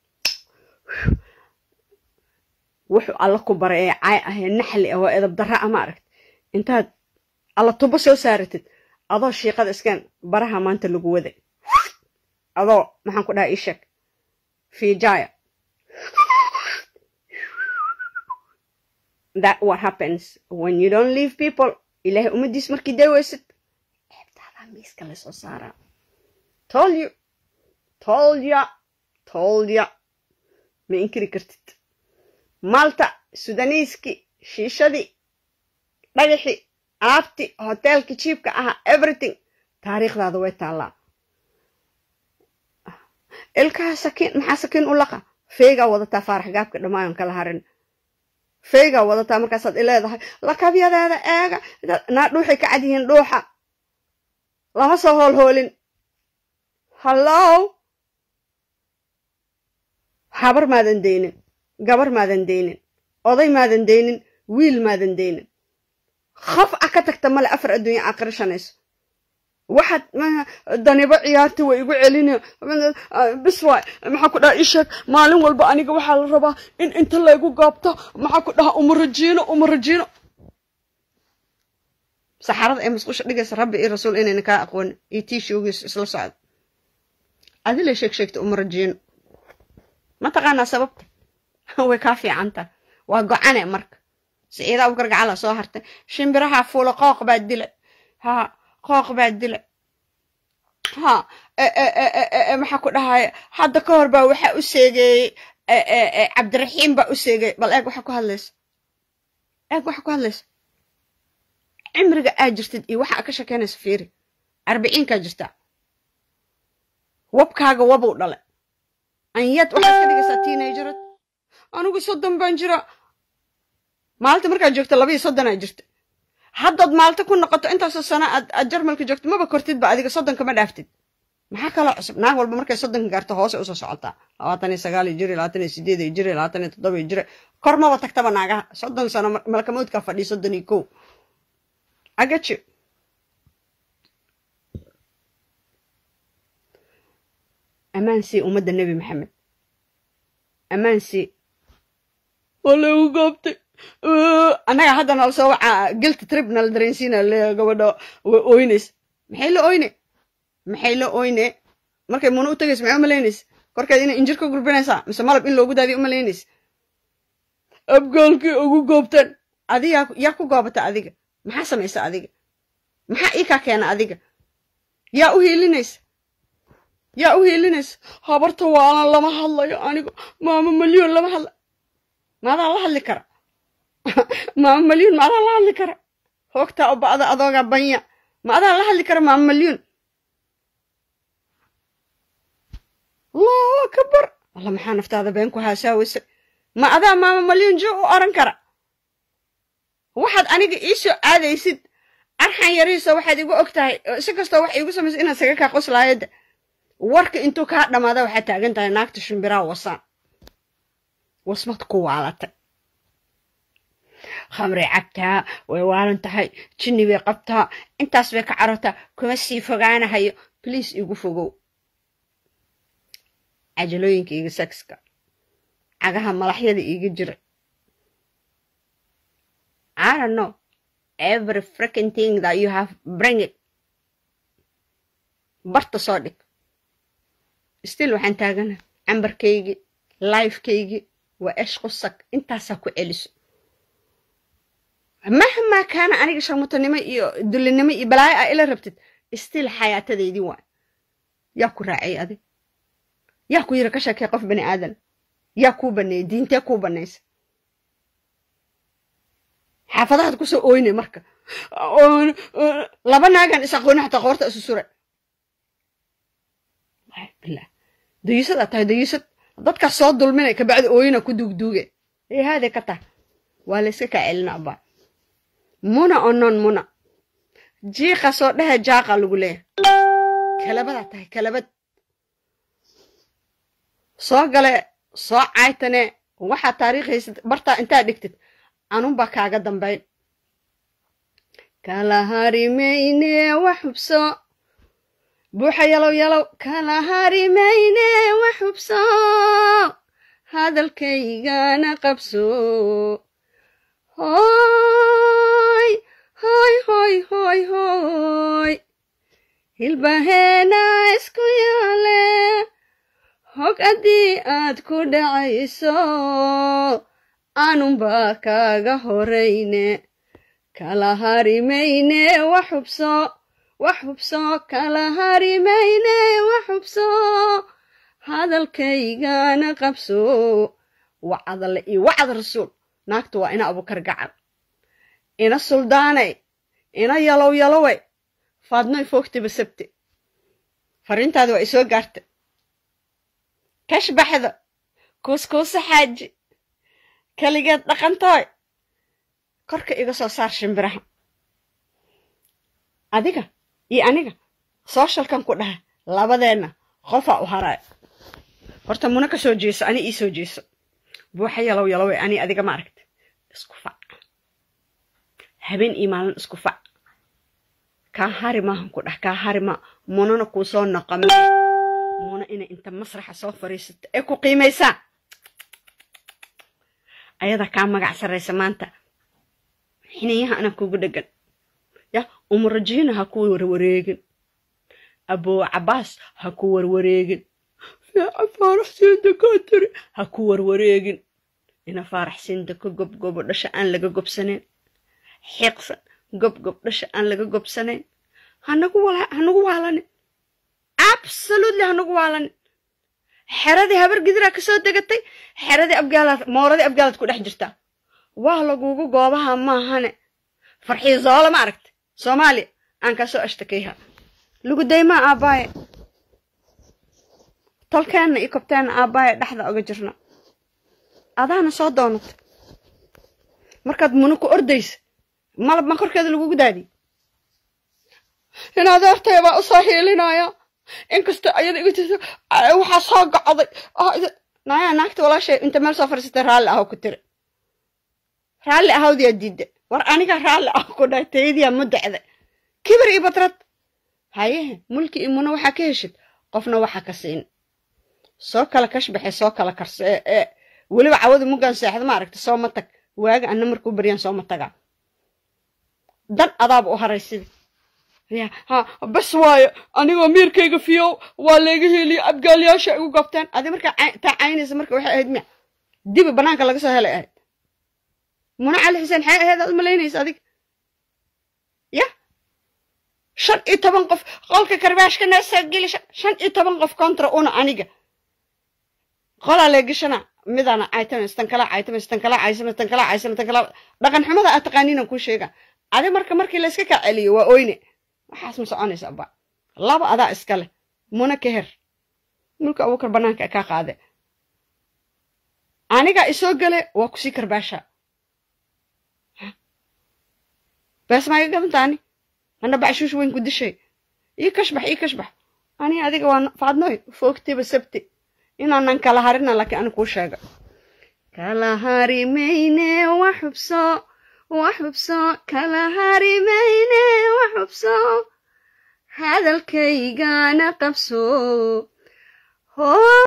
wuxuu alla ku baray ee caay ah ee naxli ah oo edab darra ah ma aragt intaad alla tubo soo saaratid adoo shiiqada iskeen baraha maanta lagu waday adoo maxaan ku dhaha ii sheeg fiijaya that what happens when you don't leave people ilaahay ummaddiis markii daaweysid ceebtaadaa miiska lasoo saaraa told you told ya told ya ma inkiri kartid maalta sudaniiski shiishadii dhagaxii alaabtii hoteelkii jiibka ahaa everything taariikhdaada way taallaa ilkaha sakiin maxaa sakiin u laqa feegaa wadataa faarax gaabka dhammaayon kala harin feegaa wadataa markaasaad ileedahay lakabyadeeda eega naa dhuuxay ka cad yihiin dhuuxa lama soo hoolhoolin hallow habar maadan deynin gabar maadan deynin oday maadan deynin wiil maadan deynin khaf ah ka tagta male afar adduunya aqrishanayso waxaad danibo ciyaarta way igu celina bis waay maxaa ku dhaha isheeg maalin walba aniga waxaa la rabaa in inta laygu gaabto maxaa ku dhaha umarajiino umarajiino saxarada ee musqusha dhigaysa rabbi iyo rasuul inayna kaa aqooni iyo tii shoogiisu isla socdo adila sheeg sheegta umarajiino ma taqaanaa sababta way kaa fiicantaha waa go-ane marka siciida abukar gacala soo hartay shimbiraha fuula qooq baa dilay ha qooq baa dilay ha maxaa ku dhahaya hadda ka hor baa waxaa u seegeeyey cabdiraxiim baa u seegeeyey bal eeg waxa ku hadlaysa eeg waxa ku hadlaysa cimriga aad jirtid iyo waxa ka shekeynaysa fiiri arbiciinkaa jirtaa wabkaaga wabow dhalay anyad waxaad ka dhigaysaa teenagerad anigu soddon baan jira maalinta markaad joogto laba iyo soddonaa jirta haddaad maalta ku noqoto intaasoo sano aad aad jarmalka joogto maba kortidba adiga soddonka ma dhaaftid maxaa kaloo cusub naag walba markay soddonka gaarto hoose usoo socotaa labaatan iyo sagaal iyo jiri labaatan iyo sideed iyo jiri labaatan iyo toddoba iyo jiri kor maba tagtaba naagaha soddon sano malkamoodkaa fadhiya soddon iyo kow agajo ammaan sii ummadda nebi maxamed ammaan sii waa laygu goobtay annaga hadda nala soo wacaa gilta trib nala dareensiina le gabadha way oyneys maxay la oyne maxay la oyne markay muna u tagays maxay umalaynaysa korkeed inay injir ka gurbinaysaa mise malab in loogu daadiya umalaynaysa abgaalkii ugu goobtaan adi yaa yaa ku goobata adiga maxaa samaysa adiga maxaa ii kaa keena adiga yaa u hiilinaysa yaa u hiilinaysa habarta waalan lama hadlayo anigu maama malyoon lama hadla maadaa la hadli kara maama malyoon maadaa la hadli kara hoogtaa u ba'da adoogaa banya maadaa la hadli kara maama malyoon allahu akbar alla maxaa naftaada been ku haasaawaysa ma adaa maama malyoon jo u oran kara waxaad aniga ii soo aadaysid arxan yarihiisa waxaad igu og tahay si kastoo wax iigu samaysa inaad saga kaa qoslaayada warka intuu kaa dhammaada waxaad taagan tahay naagta shimbiraa wasaan wasmad ku waalatay khamray cabtaa way waalan tahay jinni bay qabtaa intaas bay ka carartaa kuma sii fogaanahayo bliis igu fogow cajalooyinka iga sagska cagaha malaxyada iiga jira I don't know. Every freaking thing that you have, bring it. Barta soo dhig. Still waxaan taagana cambarkaygii, lifekaygii, waa esh qusak intaasaa ku celiso. mahmaa kaana aniga sharmutanimo iyo dullinimo iyo balaayo ah ila rabtid stiil xayaatadeydii waa yaa ku raacay adig yaa ku yiri ka sheekay qof bani aadan yaa kuu baneeyey diintee kuu banaysa xaafadahaad kusoo ooynay marka laba naagan is aqooni xataa qoorta isu sure billah dayuusadaa tahay dayuusad dadkaas soo dulminay kabacdi ooyina ku duugduuge ee haadee ka tah waa la yska kaa celina abaa muna onon muna jiiqa soo dhehe jaaqa lagu leeyahay kalabadaa tahay kalabad soo gale soo caytane waxaa taariikhaysad bartaa intaa dhigtid anunbaa kaaga dambayn kala harimayne wax hubso buuxa yalow yalow kala harimayne wax hubso hadalkaygana qabso hoy hoy hoy hoy hoy hilbaheena isku yaale hog haddii aad ku dhacayso aanunbaa kaaga horayne kala harimayne wax hubso wax hubso kala harimayne wax hubso hadalkaygana qabso wacadale iyo wacad rasuul naagtu waa ina abukar gacan ina suldaanay ina yalow yaloway faadnoy foogtiba sabte fariintaadi waa isoo gaarta kash baxda kuuskuusa xaaji keligeed dhaqantooy korka iga soo saar shimbiraha adiga iyo aniga sooshalkan ku dhaha labadeenna qofaa u haraay horta muna ka soo jeeso ani ii soo jeeso buuxa yalow yaloway ani adiga ma aragta isku fac habeen iyo maalin isku fac kaa hari maahan ku dhah kaa hari ma munana kuu soo noqome muna inay inta masraxa soo fariisato ee ku qiimaysaa ayadaa kaa magac sarraysa maanta xinayaha anaa kugu dheggan ya umurajiina ha ku warwareegin aboo cabaas ha ku warwareegin fiica faaraxsiinta kaa tiri ha ku warwareegin ina faaraxsiinta ka gobgobo dhasha aan laga gobsanayn xiiqsan gobgob dhasha aan laga gobsanayn hanagu waalanin absolutely hanagu waalanin xeradii habar gidiraa kasoo degatay xeradii abgaalaad mooradii abgaalaad ku dhex jirtaa waa lagugu goobaha maahane farxii zoola ma aragta soomaaliya aan kasoo ashtakayha lagu daymaa aabbaaye tolkeenna iyo kobteenna aabbaaye dhexda oga jirna adaana soo doonata markaad muna ku ordaysa malab ma korkeeda lagugu daadiy in adeertaya baa usoo hiilinaya inkasta ayada iga tirta waxaa soo gocday naya naagta walaashay inta meel soo fadhiisatay raalli ahow ku tiri raalli ahawdiyaa diidda war aniga raalli ah ku dhahay tayadiyaa mudacda kibir iyo badrad hayehe mulki iyo muna waxaa ka heshid qofna waxaa ka siin soo kala kashbaxe soo kala karse ee weliba cawada muggaan seexda ma aragta sooma tag waaga anna markuu baryaan sooma tagaa dan adaaba u haray sidi ya ha bas waayo anigoo miirkayga fiyow waa layga heliya abgaalyaasha igu gobteen adi markaa taa caynaysa marka waxay ahayd miya dibi banaanka laga soo helay ahayd muna cali xuseen xee ahayd aad malaynaysa adig ya shan iyo toban qof qolka karbaashka neesaa geli shan iyo toban qof kontra una aniga qolaa leegashana midana caytamas tan kala caytamas tan kala caysamas tan kala caysamas tan kala dhaqan xumada aad taqaaniinan kuu sheega adi marka markii layska kaa celiyo waa oyne waxaas ma soconaysa abba laba adaa iska leh muna ka her mulka abuukar banaanka kaa qaade anigaa isoo gale waa kusii karbaasha bees maa iga gadantaani hana bacshuush weyn ku dishay ii kashbax ii kashbax ani adiga waa faadnoy foogtiba sabti inaanan kala harina laakiin ani kuu sheega kala harimayne wax hubso wax hubso kala harimayne wax hubso hadalkaygana qabso